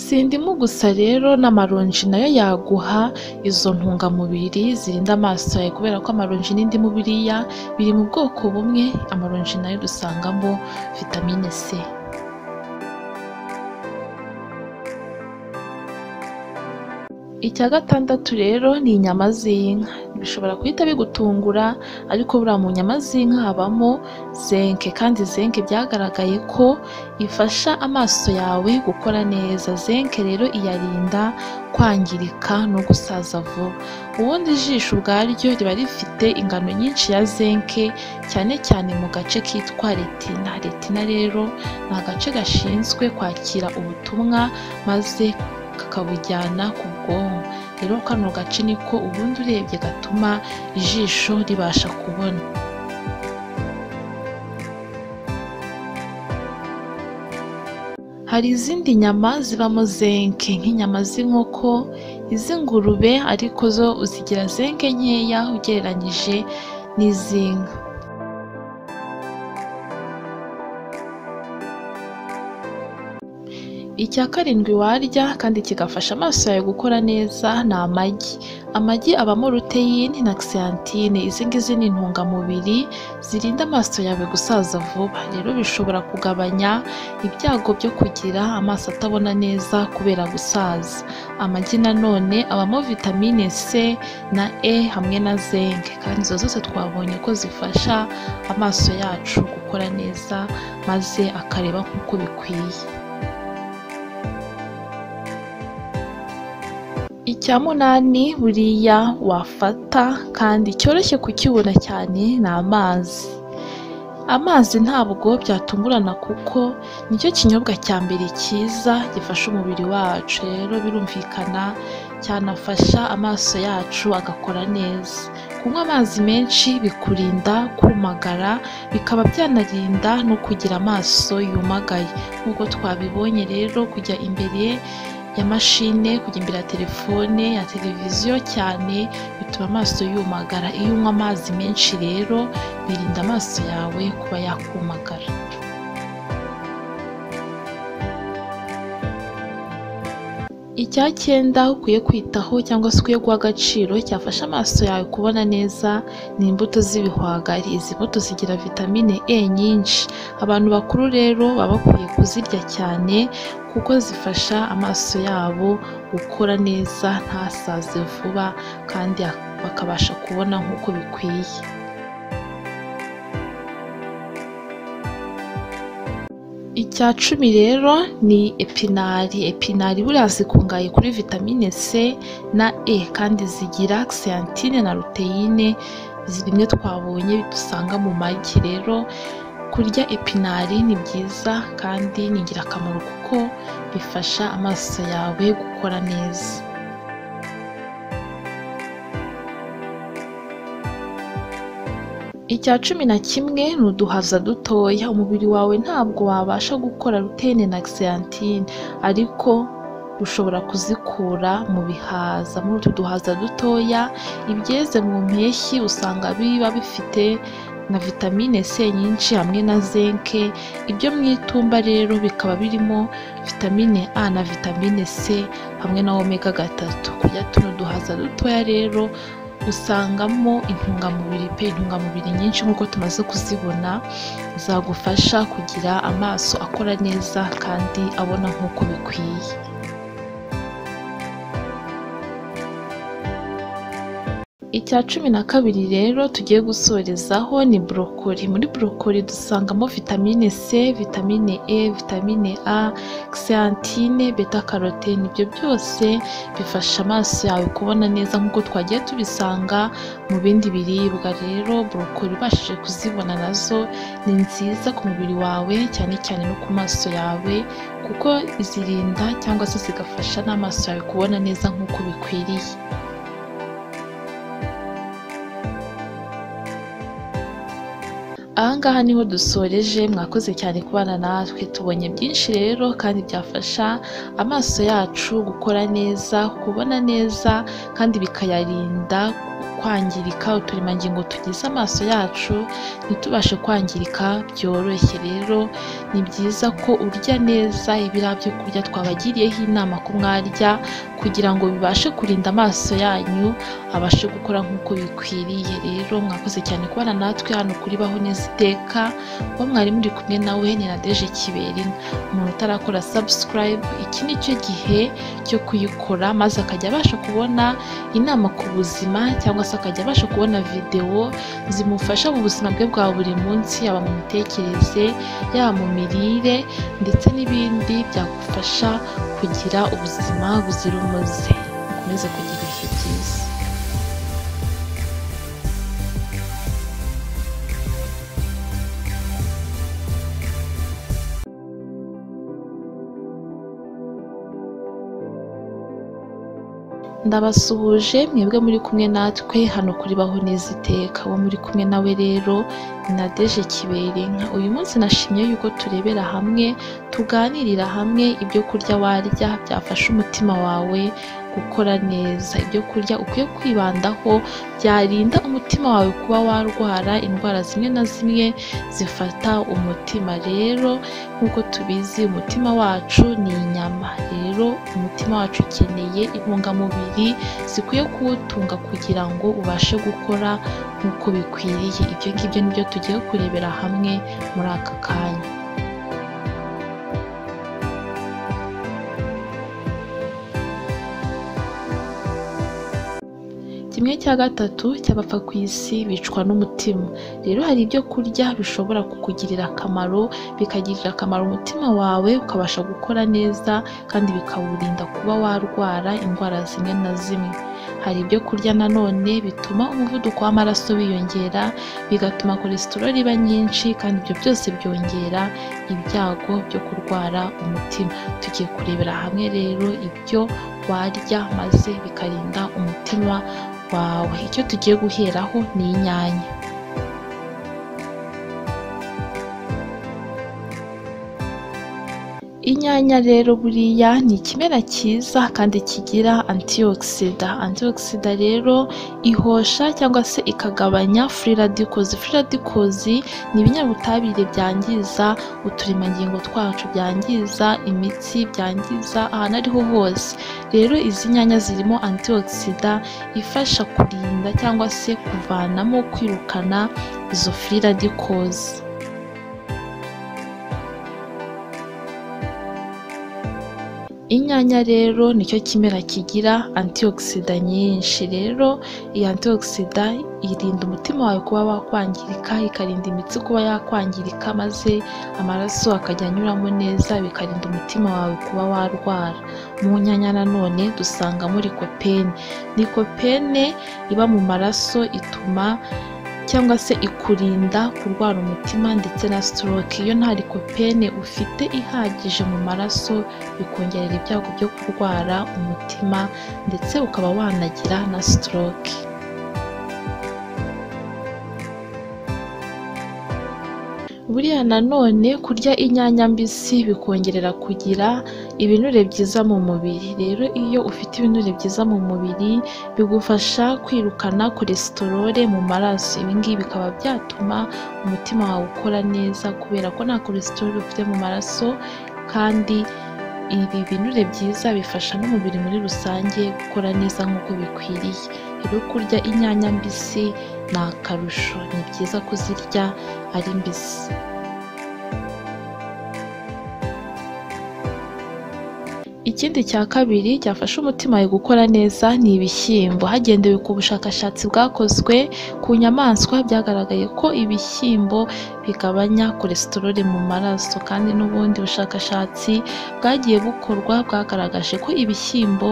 si indimu gusa rero n'amaronji nayo yaguha izo ntungamubiri zirinda amaso yawe kubera ko amaronji n'indimu biriya biri mu bwoko bumwe amaronji nayo dusangamo vitamine c icya gatandatu rero ni inyama z'inka bishobora guhita bigutungura ariko buriya mu nyama z'inka habamo zenke kandi zenke byagaragaye ko ifasha amaso yawe gukora neza zenke rero iyarinda kwangirika no gusaza vuba ubundi ijisho ubwaryo riba rifite ingano nyinshi ya zenke cyane cyane mu gace kitwa retina retina rero ni agace gashinzwe kwakira ubutumwa maze kakabujyana ku bwonko rero kano gace niko ubundi urebye gatuma ijisho ribasha kubona hari izindi nyama zibamo zenke nk'inyama z'inkoko iz'ingurube ariko zo zigira zenke nkeya ugereranyije n'iz'inka Icya karindwi warya kandi kigafasha amaso yawe gukora neza ni amagi. Amagi abamo ruteyine na giseyantine, izi ngizi ni intungamubiri zirinda amaso yawe gusaza vuba, rero bishobora kugabanya ibyago byo kugira amaso atabona neza kubera gusaza. Amagi nanone abamo vitamine C na E hamwe na zinc, kandi izo zose twabonye ko zifasha amaso yacu gukora neza maze akareba nk'uko bikwiye. Icya munani buriya wafata kandi cyoroshye kukibona cyane ni amazi. Amazi ntabwo byatungurana kuko nicyo kinyobwa cya mbere cyiza gifasha umubiri wacu, rero birumvikana cyanafasha amaso yacu agakora neza. Kunywa amazi menshi bikurinda kumagara, bikaba byanarinda no kugira amaso yumagaye. Nk'uko twabibonye rero kujya imbere ya mashine kujya imbere ya telefone ya televiziyo cyane bituma amaso yumagara iyo unywa amazi menshi rero birinda amaso yawe kuba yakumagara icya cyenda ukwiye kwitaho cyangwa se ukwiye guha agaciro cyafasha amaso yawe kubona neza ni imbuto z'ibihwagari izi mbuto zigira vitamine E nyinshi abantu bakuru rero baba bakwiye kuzirya cyane kuko zifasha amaso yabo gukora neza ntasaze vuba kandi bakabasha kubona nk'uko bikwiye icya cumi rero ni epinari epinari buriya zikungahaye kuri vitamine C na E kandi zigira giseyantine na ruteyine bimwe twabonye dusanga mu magi rero kurya epinari ni byiza kandi ni ingirakamaro kuko bifasha amaso yawe gukora neza icya cumi na kimwe ni uduhaza dutoya umubiri wawe ntabwo wabasha gukora rutene na giseyantine ariko ushobora kuzikura mu bihaza muri utu duhaza dutoya ibyeze mu mpeshyi usanga biba bifite na vitamine C nyinshi hamwe na zinke ibyo mu itumba rero bikaba birimo vitamine A na vitamine C hamwe na omega gatatu kurya tuno duhaza dutoya rero usangamo intungamubiri pe intungamubiri nyinshi nk'uko tumaze kuzibona zagufasha kugira amaso akora neza kandi abona nk'uko bikwiye icya cumi na kabiri rero tugiye gusorezaho ni borokori muri borokori dusangamo vitamine C vitamine E vitamine A giseyantine beta karotene ibyo byose bifasha amaso yawe kubona neza nk'uko twagiye tubisanga mu bindi biribwa rero borokori ubashije kuzibona nazo ni nziza ku mubiri wawe cyane cyane no ku maso yawe kuko zirinda cyangwa se zigafasha n'amaso yawe kubona neza nk'uko bikwiriye ahangaha niho dusoreje mwakoze cyane kubana natwe tubonye byinshi rero kandi byafasha amaso yacu gukora neza kubona neza kandi bikayarinda kwangirika uturemangingo tugize amaso yacu ntitubashe kwangirika byoroshye rero ni byiza ko urya neza ibiriya byo kurya twabagiriyeho inama ko mwarya kugira ngo bibashe kurinda amaso yanyu abashe gukora nk'uko bikwiriye rero mwakoze cyane kubana natwe hano kuri baho neza iteka uwo mwarimu uri kumwe nawe ni nadeje kiberi umuntu utarakora sabusikarayibu iki ni cyo gihe cyo kuyikora maze akajya abasha kubona inama ku buzima cyangwa se akajya abasha kubona videwo zimufasha mu buzima bwe bwa buri munsi yaba mu mitekerereze yaba mu mirire ndetse n'ibindi byagufasha kugira ubuzima buzira umuze ukomeze kugira ibihe byiza ndabasuhuje mwebwe muri kumwe natwe hano kuri baho neza iteka uwo muri kumwe nawe rero ni nadeje kiberenka uyu munsi nashimye yuko turebera hamwe tuganirira hamwe ibyo kurya warya byafasha umutima wawe gukora neza ibyo kurya ukwiye kwibandaho byarinda umutima wawe kuba warwara indwara zimwe na zimwe zifata umutima rero nk'uko tubizi umutima wacu ni inyama rero umutima wacu ukeneye intungamubiri zikwiye kuwutunga kugira ngo ubashe gukora nk'uko bikwiriye ibyo ngibyo ni byo tugiye kurebera hamwe muri aka kanya kimwe cya gatatu cy'abapfa ku isi bicwa n'umutima rero hari ibyo kurya bishobora kukugirira akamaro bikagirira akamaro umutima wawe ukabasha gukora neza kandi bikawurinda kuba warwara indwara zimwe na zimwe hari ibyo kurya nanone bituma umuvuduko w'amaraso wiyongera bigatuma kolesteroli iba nyinshi kandi ibyo byose byongera ibyago byo kurwara umutima tugiye kurebera hamwe rero ibyo warya maze bikarinda umutima wawe icyo tugiye guheraho ni inyanya inyanya rero buriya ni ikimera cyiza kandi kigira antioxida antioxida rero ihosha cyangwa se ikagabanya free radicals free radicals ni ibinyabutabire byangiza uturemangingo twacu byangiza imitsi byangiza ahantu ariho hose rero izi nyanya zirimo antioxida ifasha kurinda cyangwa se kuvanamo kwirukana izo free radicals inyanya rero nicyo kimera kigira antioxida nyinshi rero iyi antioxida irinda umutima wawe kuba wakwangirika ikarinda imitsi kuba yakwangirika maze amaraso akajya anyuramo neza bikarinda umutima wawe kuba warwara mu nyanya nanone dusangamo rikopene rikopene iba mu maraso ituma cyangwa se ikurinda kurwara umutima ndetse na stroke iyo nta rikopene ufite ihagije mu maraso bikongerera ibyago byo kurwara umutima ndetse ukaba wanagira na stroke buriya nanone kurya inyanya mbisi bikongerera kugira ibinure byiza mu mubiri rero iyo ufite ibinure byiza mu mubiri bigufasha kwirukana kolesterole mu maraso ibingibi bikaba byatuma umutima wawe ukora neza kubera ko nta kolesterole ufite mu maraso kandi ibi binure byiza bifasha n'umubiri muri rusange gukora neza nk'uko bikwiriye rero kurya inyanya mbisi ni akarusho ni byiza kuzirya ari mbisi ikindi cya kabiri cyafasha umutima wawe gukora neza ni ibishyimbo hagendewe ku bushakashatsi bwakozwe ku nyamaswa byagaragaye ko ibishyimbo bigabanya kolesteroli mu maraso kandi n'ubundi bushakashatsi bwagiye bukorwa bwagaragaje ko ibishyimbo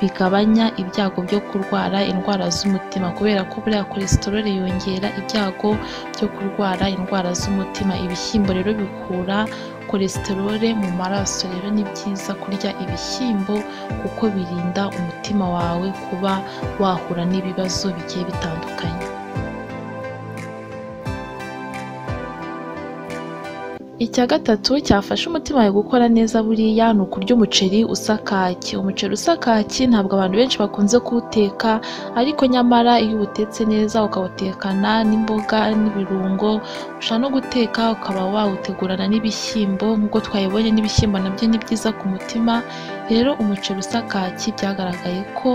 bigabanya ibyago byo kurwara indwara z'umutima kubera ko buriya kolesteroli yongera ibyago byo kurwara indwara z'umutima ibishyimbo rero bikura kolesterole mu maraso rero ni byiza kurya ibishyimbo kuko birinda umutima wawe kuba wahura n'ibibazo bigiye bitandukanye icya gatatu cyafasha umutima wawe gukora neza buriya ni ukurya umuceri usa kaki umuceri usa kaki ntabwo abantu benshi bakunze kuwuteka ariko nyamara iyo uwutetse neza ukawutekana n'imboga n'ibirungo ushobora no guteka ukaba wawutegurana n'ibishyimbo nk'uko twayibonye n'ibishyimbo nabyo ni byiza ku mutima rero umuceri usa kaki byagaragaye ko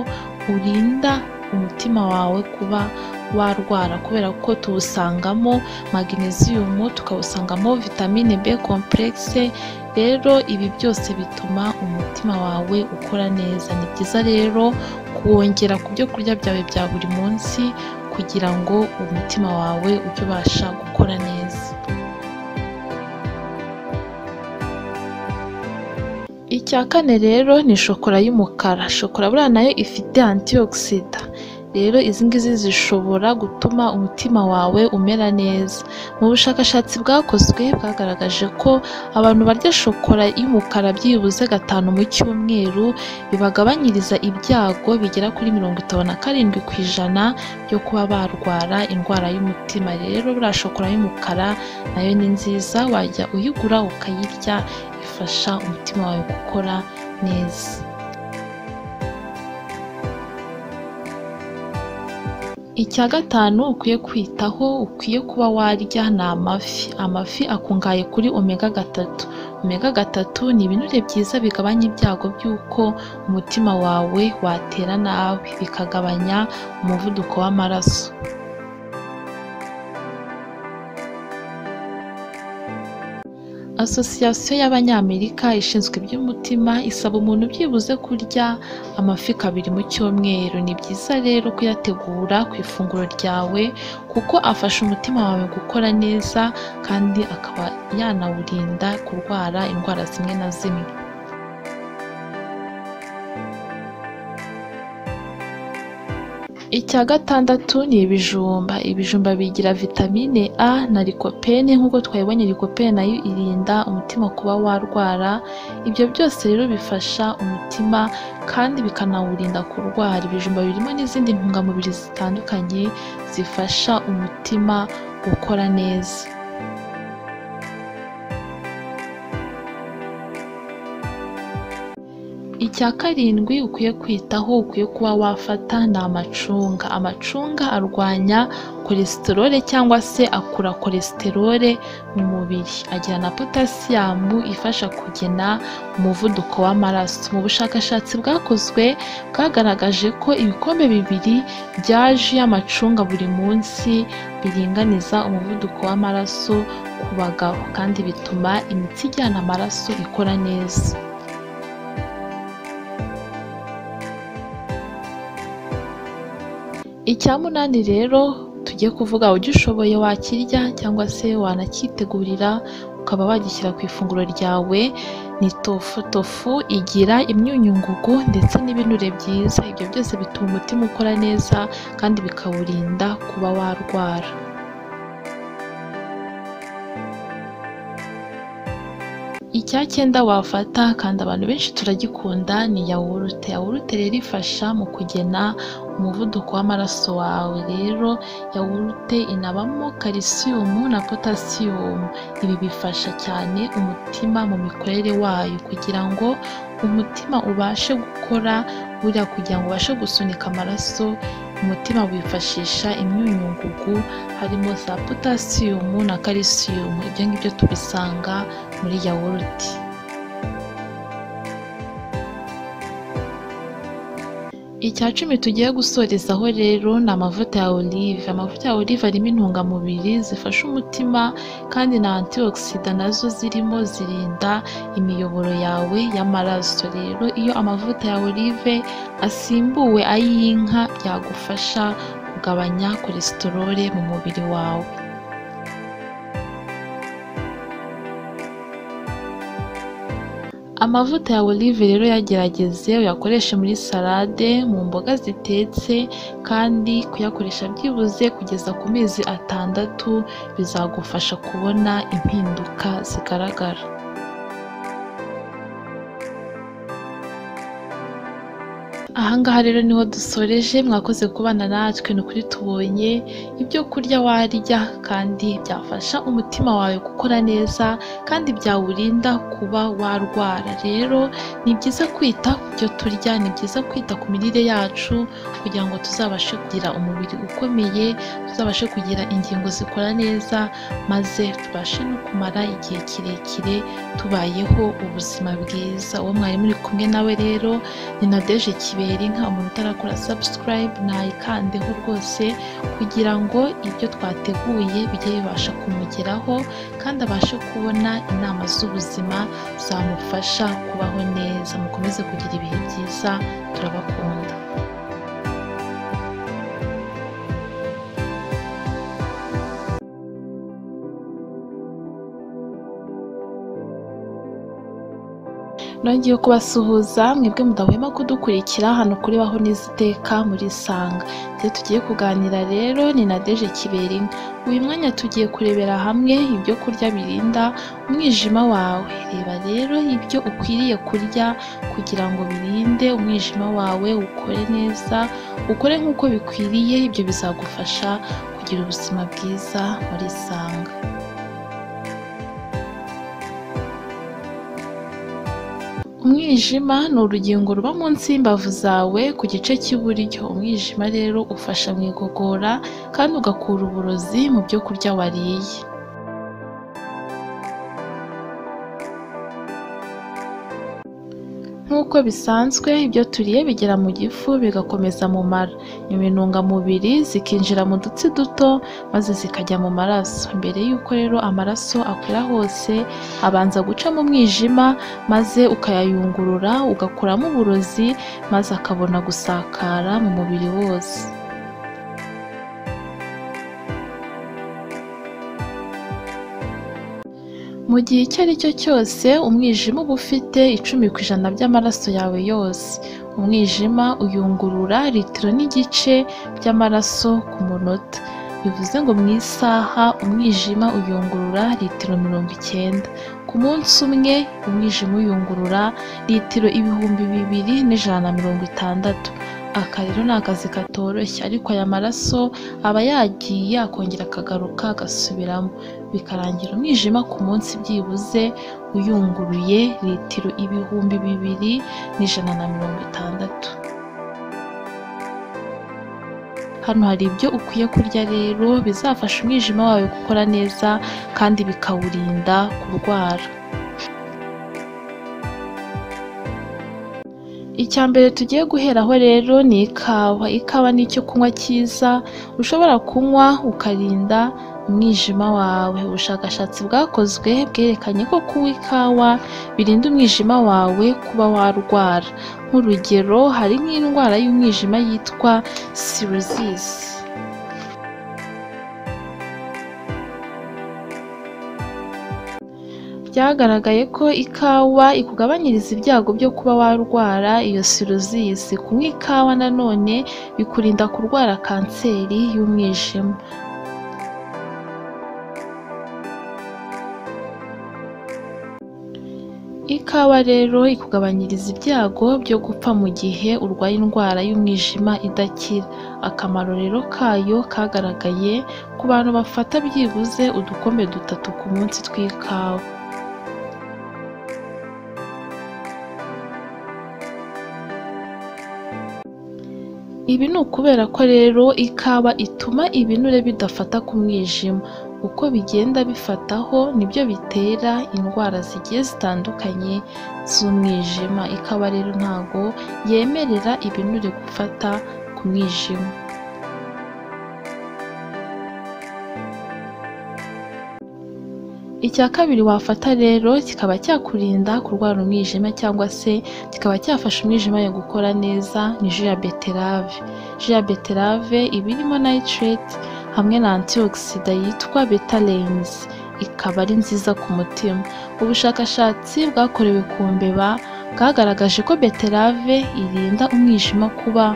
urinda umutima wawe kuba warwara kubera ko tuwusangamo magnesium tukawusangamo vitamine B complexe rero ibi byose bituma umutima wawe ukora neza ni byiza rero kuwongera ku byo kurya byawe bya buri munsi kugira ngo umutima wawe ujye ubasha gukora neza icya kane rero ni shokora y'umukara shokora buriya nayo ifite antioxida rero izi ngizi zishobora gutuma umutima wawe umera neza mu bushakashatsi bwakozwe bwagaragaje ko abantu barya shokora y'umukara byibuze gatanu mu cyumweru bibagabanyiriza ibyago bigera kuri mirongo itanu na karindwi ku ijana byo kuba barwara indwara y'umutima rero buriya shokora y'umukara nayo ni nziza wajya uyigura ukayirya ifasha umutima wawe gukora neza Icya gatanu ukwiye kwitaho ukwiye kuba warya ni amafi. Amafi akungahaye kuri omega gatatu. Omega gatatu ni ibinure byiza bigabanya ibyago by'uko umutima wawe watera nabi, bikagabanya umuvuduko w'amaraso. Asosiyasiyo y'Abanyamerika ishinzwe iby'umutima isaba umuntu byibuze kurya amafi kabiri mu cyumweru. Ni byiza rero kuyategura ku ifunguro ryawe kuko afasha umutima wawe gukora neza kandi akaba yanawurinda kurwara indwara zimwe na zimwe. Icya gatandatu ni ibijumba. Ibijumba bigira vitamine A na likopene nk'uko twabibonye likopene nayo irinda umutima kuba warwara, ibyo byose rero bifasha umutima kandi bikanawurinda kurwara. Ibijumba birimo n'izindi ntungamubiri zitandukanye zifasha umutima gukora neza. Icya karindwi ukwiye kwitaho ukwiye kuba wafata ni amacunga. Amacunga arwanya cholesterol cyangwa se akura cholesterol mu mubiri. Agira na potasiyumu ifasha kugena umuvuduko w'amaraso. Mu bushakashatsi bwakozwe bwagaragaje ko ibikombe bibiri bya ji y'amacunga buri munsi biringaniza umuvuduko w'amaraso ku bagabo kandi bituma imitsi ijyana amaraso ikora neza. Icya munani rero tugiye kuvuga ugishoboye wakirya cyangwa se wanakitegurira ukaba wagishyira ku ifunguro ryawe ni tofu. Tofu igira imyunyu ngugu ndetse n'ibinure byiza, ibyo byose bituma umutima ukora neza kandi bikawurinda kuba warwara. Icyacyenda wafata kandi abantu benshi turagikunda ni yawurute. Yawurute rero ifasha mu kugena umuvuduko w'amaraso wawe. Rero yawurute inabamo kalisiyumu na potasiyumu. Ibi bifasha cyane umutima mu mikorere wayo kugira ngo umutima ubashe gukora, buriya kugira ngo ubashe gusunika amaraso umutima wifashisha imyunyu ngugu harimo za potasiyumu na kalisiyumu. Ibyo ngibyo tubisanga muri yawurute. Icya cumi tugiye gusorezaho rero ni amavuta ya olive. Amavuta ya olive arimo intungamubiri zifasha umutima kandi na antioxida nazo zirimo zirinda imiyoboro yawe y'amaraso. Rero iyo amavuta ya olive asimbuwe ay'inka byagufasha kugabanya cholesterol mu mubiri wawe. Amavuta ya olive rero uyagerageze uyakoreshe muri salade, mu mboga zitetse kandi kuyakoresha byibuze kugeza ku mezi atandatu bizagufasha kubona impinduka zigaragara. Ahangaha rero niho dusoreje mwakoze kubana natwe ni ukuri tubonye ibyo kurya warya kandi byafasha umutima wawe gukora neza kandi byawurinda kuba warwara. Rero ni byiza kwita ku byo turya, ni byiza kwita ku mirire yacu kugira ngo tuzabashe kugira umubiri ukomeye, tuzabashe kugira ingingo zikora neza maze tubashe no kumara igihe kirekire tubayeho ubuzima bwiza. Uwo mwari muri kumwe nawe rero ni Nadege Kibera inka umuntu utarakora subscribe nayikandeho rwose kugira ngo ibyo twateguye bijye bibasha kumugeraho kandi abashe kubona inama z'ubuzima zamufasha kubaho neza. Mukomeze kugira ibihe byiza turabakunda. nongeye kubasuhuza mwebwe mudahwema kudukurikira hano kuri baho n'iziteka muri sanga ibyo tugiye kuganira rero ni na deje kiberinka uyu mwanya tugiye kurebera hamwe ibyo kurya birinda umwijima wawe reba rero ibyo ukwiriye kurya kugira ngo birinde umwijima wawe ukore neza ukore nk'uko bikwiriye ibyo bizagufasha kugira ubuzima bwiza muri sanga umwijima ni urugingo ruba munsi y'imbavu zawe ku gice cy'iburyo umwijima rero ufasha mu igogora kandi ugakura uburozi mu byo kurya wariye nk'uko bisanzwe ibyo turiye bigera mu gifu bigakomeza mu mara nyuma intungamubiri zikinjira mu dutsi duto maze zikajya mu maraso mbere y'uko rero amaraso akwira hose abanza guca mu mwijima maze ukayayungurura ugakuramo uburozi maze akabona gusakara mu mubiri wose mu gihe icyo ari cyo cyose umwijima uba ufite icumi ku ijana by'amaraso yawe yose umwijima uyungurura litiro n'igice by'amaraso ku munota bivuze ngo mu isaha umwijima uyungurura litiro mirongo icyenda ku munsi umwe umwijima uyungurura litiro ibihumbi bibiri n'ijana na mirongo itandatu aka rero ni akazi katoroshye ariko aya maraso aba yagiye akongera akagaruka agasubiramo bikarangira umwijima ku munsi byibuze uyunguruye litiro ibihumbi bibiri n'ijana na mirongo itandatu hano hari ibyo ukwiye kurya rero bizafasha umwijima wawe gukora neza kandi bikawurinda kurwara icya mbere tugiye guheraho rero ni ikawa ikawa ni icyo kunywa cyiza ushobora kunywa ukarinda umwijima wawe ubushakashatsi bwakozwe bwerekanye ko kunywa ikawa birinda umwijima wawe kuba warwara nk'urugero hari nk'indwara y'umwijima yitwa sirozisi byagaragaye ko ikawa ikugabanyiriza ibyago byo kuba warwara iyo sirozisi kunywa ikawa nanone bikurinda kurwara kanseri y'umwijima ikawa rero ikugabanyiriza ibyago byo gupfa mu gihe urwaye indwara y'umwijima idakira akamaro rero kayo kagaragaye ku bantu bafata byibuze udukombe dutatu ku munsi tw'ikawa ibi ni ukubera ko rero ikawa ituma ibinure bidafata ku mwijima uko bigenda bifataho nibyo bitera indwara zigiye zitandukanye z'umwijima ikawa rero ntago yemerera ibinure gufata ku mwijima icya kabiri wafata rero kikaba cyakurinda kurwara umwijima cyangwa se kikaba cyafasha umwijima yo gukora neza ni ji ya beterave ji ya beterave iba irimo nayitirete hamwe na antioxida yitwa betarenzi ikaba ari nziza ku mutima ubushakashatsi bwakorewe ku mbeba bwagaragaje ko beterave irinda umwijima kuba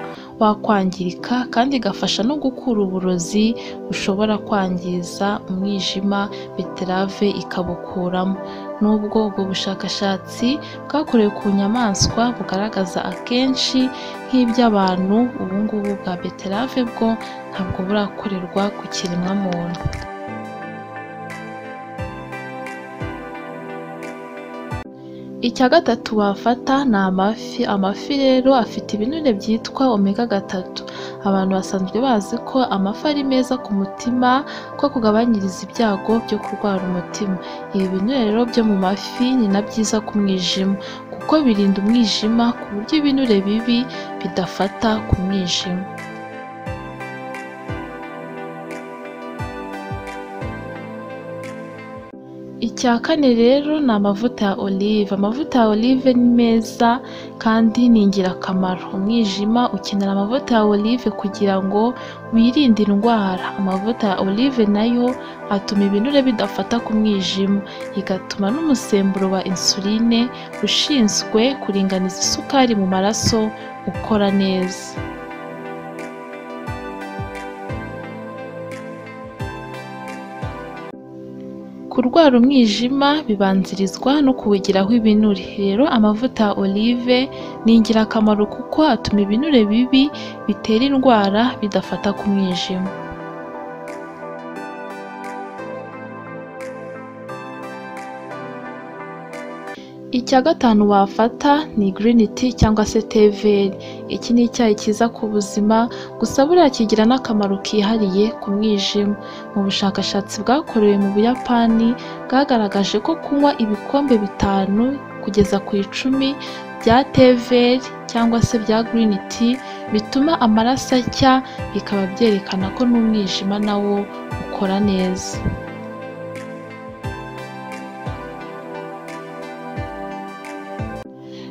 wakwangirika kandi igafasha no gukura uburozi bushobora kwangiza umwijima beterave ikabukuramo n'ubwo ubwo bushakashatsi bwakorewe ku nyamaswa bugaragaza akenshi nk'iby'abantu ubu ngubu bwa beterave bwo ntabwo burakorerwa ku kiremwamuntu icya gatatu wafata ni amafi amafi rero afite ibinure byitwa omega gatatu abantu basanzwe bazi ko amafi ari meza ku mutima ko kugabanyiriza ibyago byo kurwara umutima ibi binure rero byo mu mafi ni na byiza ku mwijima kuko birinda umwijima ku buryo ibinure bibi bidafata ku mwijima icya kane rero ni amavuta ya olive amavuta ya olive ni meza kandi ni ingirakamaro umwijima ukenera amavuta ya olive kugira ngo wirinde indwara amavuta ya olive nayo atuma ibinure bidafata ku mwijima igatuma n'umusemburo wa insuline ushinzwe kuringaniza isukari mu maraso ukora neza kurwara umwijima bibanzirizwa no kuwugiraho ibinure rero amavuta ya olive ni ingirakamaro kuko atuma ibinure bibi bitera indwara bidafata ku mwijima Icya gatanu wafata ni green tea cyangwa se teveri. Iki ni icyayi cyiza ku buzima, gusa buriya kigira n'akamaro kihariye ku mwijima. Mu bushakashatsi bwakorewe mu Buyapani, bwagaragaje ko kunywa ibikombe bitanu kugeza ku icumi bya teveri cyangwa se bya green tea bituma amaraso acya, bikaba byerekana ko n'umwijima na wo ukora neza.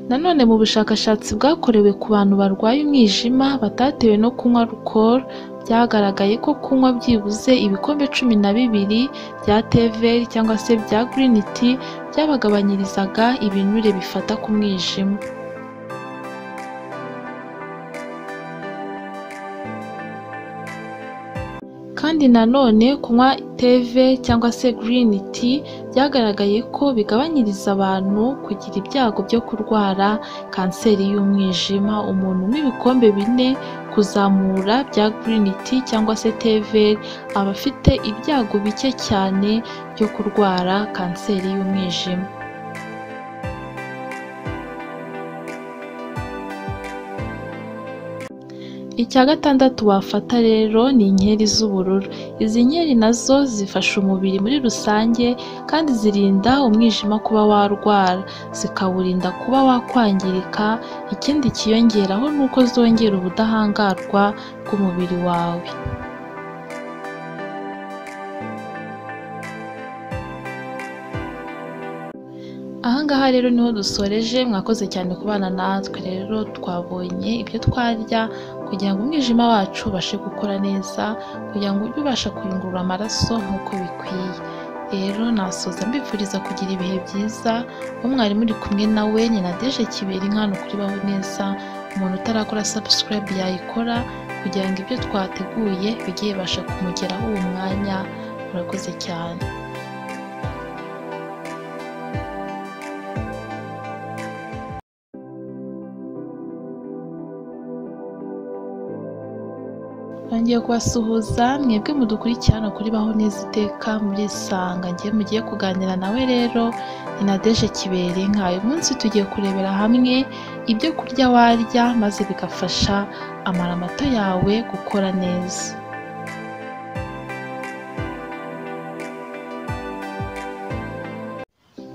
Nanone mu bushakashatsi bwakorewe ku bantu barwaye umwijima batatewe no kunywa alcool, byagaragaye ko kunywa byibuze ibikombe cumi na bibiri bya teveri cyangwa se bya green tea byabagabanyirizaga ibinure bifata ku mwijima. Kandi nanone kunywa teve cyangwa se green tea byagaragaye ko bigabanyiriza abantu kugira ibyago byo kurwara kanseri y'umwijima. Umuntu unywa ibikombe bine kuzamura bya green tea cyangwa se teveri aba afite ibyago bike cyane byo kurwara kanseri y'umwijima. Icya gatandatu wafata rero ni inkeri z'ubururu. Izi nkeri nazo zifasha umubiri muri rusange kandi zirinda umwijima kuba warwara, zikawurinda kuba wakwangirika, ikindi kiyongeraho ni uko zongera ubudahangarwa bw'umubiri wawe. Aha ngaha rero niho dusoreje, mwakoze cyane kubana natwe rero twabonye ibyo twarya kugira ngo umwijima wacu ubashe gukora neza, kugira ngo ujye ubasha kuyungurura amaraso nk'uko bikwiye. Rero nasoza mbifuriza kugira ibihe byiza, uwo mwari muri kumwe nawe ni Nadege Kiberi hano kuri Baho Neza, umuntu utarakora sabusikarayibu yayikora kugira ngo ibyo twateguye bijye bibasha kumugeraho uwo mwanya, murakoze cyane. ngiye kubasuhuza mwebwe mudukurikiye hano kuri baho neza iteka murisanga ngiye mugiye kuganira nawe rero ni Nadege Kibere nk'ayo munsi tugiye kurebera hamwe ibyo kurya warya maze bigafasha amaramato yawe gukora neza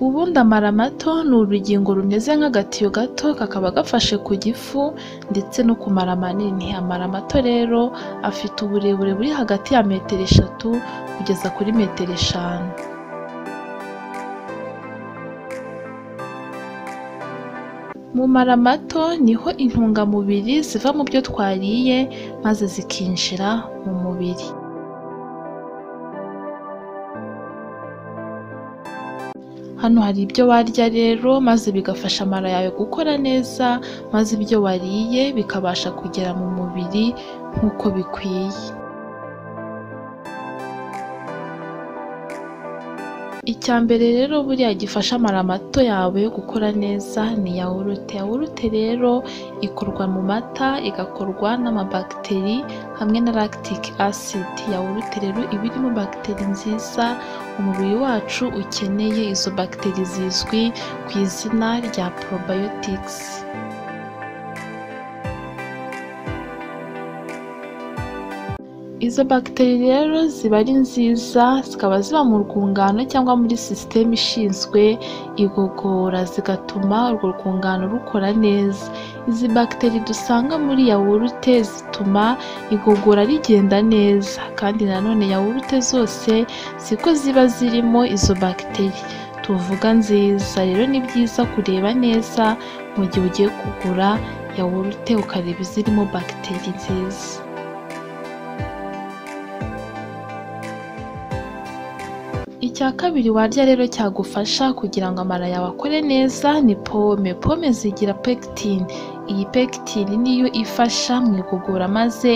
ubundi amaramato ni urugingo rumeze nk'agatiyo gato kakaba gafashe ku gifu ndetse no ku mara manini amaramato rero afite uburebure buri hagati ya metero eshatu kugeza kuri metero eshanu mu mara mato niho intungamubiri ziva mu byo twariye maze zikinjira mu mubiri hano hari ibyo warya rero maze bigafasha amara yawe gukora neza maze ibyo wariye bikabasha kugera mu mubiri nk'uko bikwiye icya mbere rero buriya gifasha amara mato yawe gukora neza ni yawurute yawurute rero ikorwa mu mata igakorwa n'amabagiteri hamwe na lactique acid yawurute rero iba irimo bagiteri nziza umubiri wacu ukeneye izo bagiteri zizwi ku izina rya probiotics izo bagiteri rero ziba ari nziza zikaba ziba mu rwungano cyangwa muri sisiteme ishinzwe igogora zigatuma urwo rwungano rukora neza izi bagiteri dusanga muri yawurute zituma igogora rigenda neza kandi nanone yawurute zose siko ziba zirimo izo bagiteri tuvuga nziza rero ni byiza kureba neza mu gihe ugiye kugura yawurute ukareba izirimo bagiteri nziza icya kabiri warya rero cyagufasha kugira ngo amara yawe akore neza ni pome pome zigira pekitine iyi pekitine niyo ifasha mu igogora maze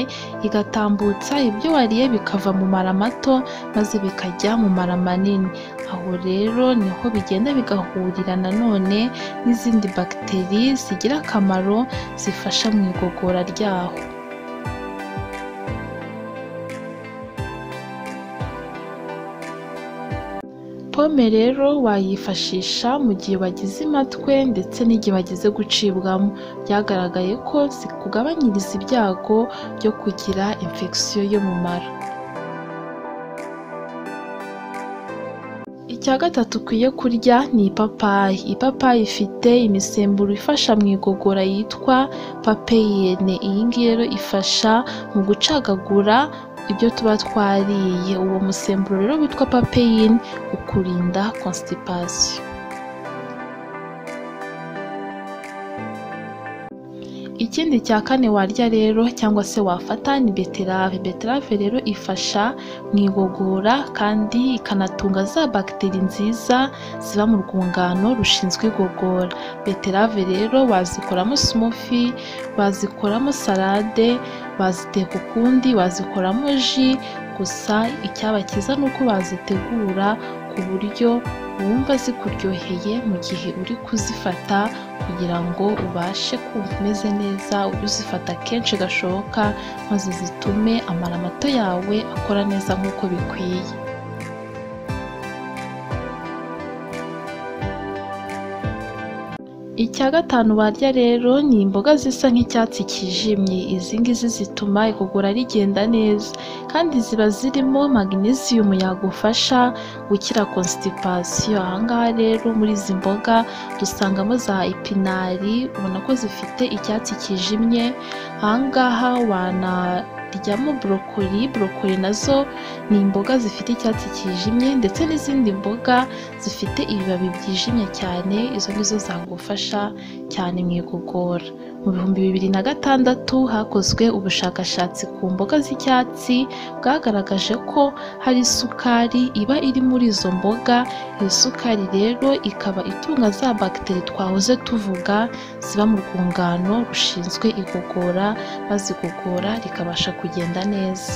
igatambutsa ibyo wariye bikava mu mara mato maze bikajya mu mara manini aho rero niho bigenda bigahurira nanone n'izindi bagiteri zigira akamaro zifasha mu igogora ryaho pome rero wayifashisha mu gihe wagize imatwe ndetse n'igihe wagize gucibwamo byagaragaye ko zikugabanyiriza ibyago byo kugira infection yo mu mara icya gatatu ukwiye kurya ni ipapayi ipapayi ifite imisemburo ifasha mu igogora yitwa papeyene iyi ngiyi rero ifasha mu gucagagura ibyo tuba twariye uwo musemburo rero witwa papeyine ukurinda constipation ikindi cya kane warya rero cyangwa se wafata ni beterave beterave rero ifasha mu igogora kandi ikanatunga za bagiteri nziza ziba mu rwungano rushinzwe igogora beterave rero wazikoramo sumufi wazikoramo salade waziteka ukundi wazikoramo ji gusa icyaba cyiza ni uko bazitegura ku buryo wumva zikuryoheye mu gihe uri kuzifata kugira ngo ubashe kumva umeze neza ujye uzifata kenshi gashoboka maze zitume amaramato yawe akora neza nk'uko bikwiye icya gatanu barya rero ni imboga zisa nk'icyatsi kijimye izi ngizi zituma igogora rigenda neza kandi ziba zirimo magnesium yagufasha gukira constipation ahangaha rero muri izi mboga dusangamo za epinari ubona ko zifite icyatsi kijimye ahangaha wana ryamo borokoli borokoli nazo ni imboga zifite icyatsi kijimye ndetse n'izindi mboga zifite ibibabi byijimye cyane izo nizo zagufasha cyane mu igogora mu bihumbi bibiri na gatandatu hakozwe ubushakashatsi ku mboga z'icyatsi bwagaragaje ko hari isukari iba iri muri izo mboga iyo sukari rero ikaba itunga za bagiteri twahoze tuvuga ziba mu rwungano rushinzwe igogora bazigogora rikabasha kugenda neza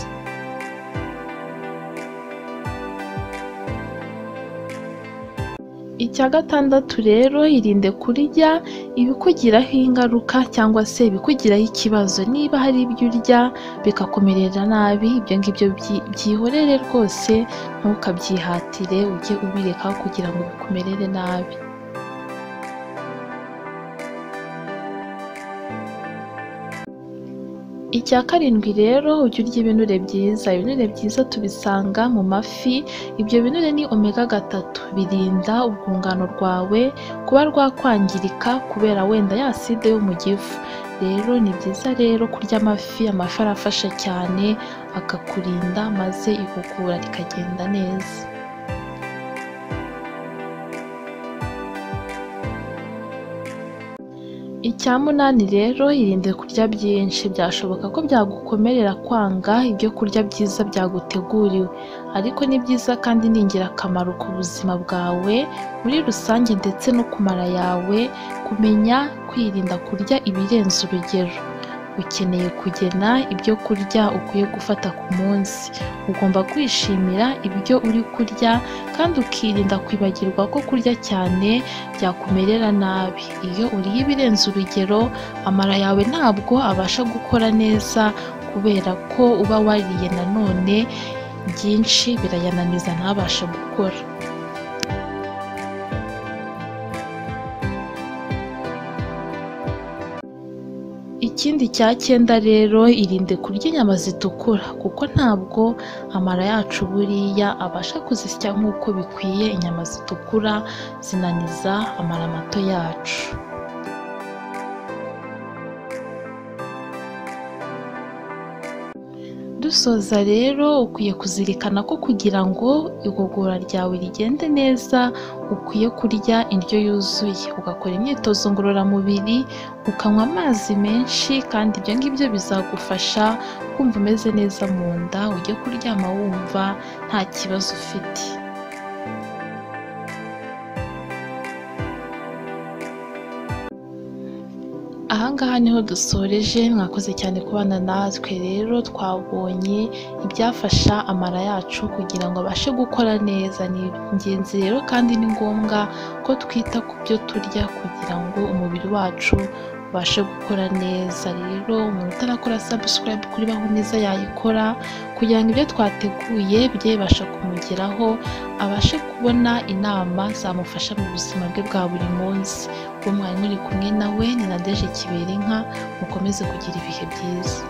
icya gatandatu rero irinde kurya ibikugiraho ingaruka cyangwa se ibikugiraho ikibazo niba hari ibyo urya bikakumerera nabi ibyo ngibyo byihorere rwose ntukabyihatire ujye ubirekaho kugira ngo bikumerere nabi icya karindwi rero ujya urya ibinure byiza ibinure byiza tubisanga mu mafi ibyo binure ni omega gatatu birinda urwungano rwawe kuba rwakwangirika kubera wenda ya side yo mu gifu rero ni byiza rero kurya amafi amafi arafasha cyane akakurinda maze igogora rikagenda neza icya munani rero irinde kurya byinshi byashoboka ko byagukomerera kwanga ibyo kurya byiza byaguteguriwe ariko ni byiza kandi ni ingirakamaro ku buzima bwawe muri rusange ndetse no ku mara yawe kumenya kwirinda kurya ibirenze urugero ukeneye kugena ibyo kurya ukwiye gufata ku munsi ugomba kwishimira ibyo uri kurya kandi ukirinda kwibagirwa ko kurya cyane byakumerera nabi iyo uriye ibirenze urugero amara yawe ntabwo abasha gukora neza kubera ko uba wariye nanone byinshi birayananiza ntabashe gukora ikindi cya cyenda rero irinde kurya inyama zitukura kuko ntabwo amara yacu buriya abasha kuzisya nk'uko bikwiye inyama zitukura zinaniza amara mato yacu dusoza rero ukwiye kuzirikana ko kugira ngo igogora ryawe rigende neza ukwiye kurya indyo yuzuye ugakora imyitozo ngororamubiri ukanywa amazi menshi kandi ibyo ngibyo bizagufasha kumva umeze neza mu nda ujye kuryama wumva nta kibazo ufite ahangaha niho dusoreje mwakoze cyane kubana natwe rero twabonye ibyafasha amara yacu kugira ngo abashe gukora neza ni ingenzi rero kandi ni ngombwa ko twita ku byo turya kugira ngo umubiri wacu ubashe gukora neza rero umuntu utarakora subscribe kuri baho neza yayikora kugira ngo ibyo twateguye bijye bibasha kumugeraho abashe kubona inama zamufasha mu buzima bwe bwa buri munsi uwo mwari muri kumwe nawe ni nadeje kiberinka mukomeze kugira ibihe byiza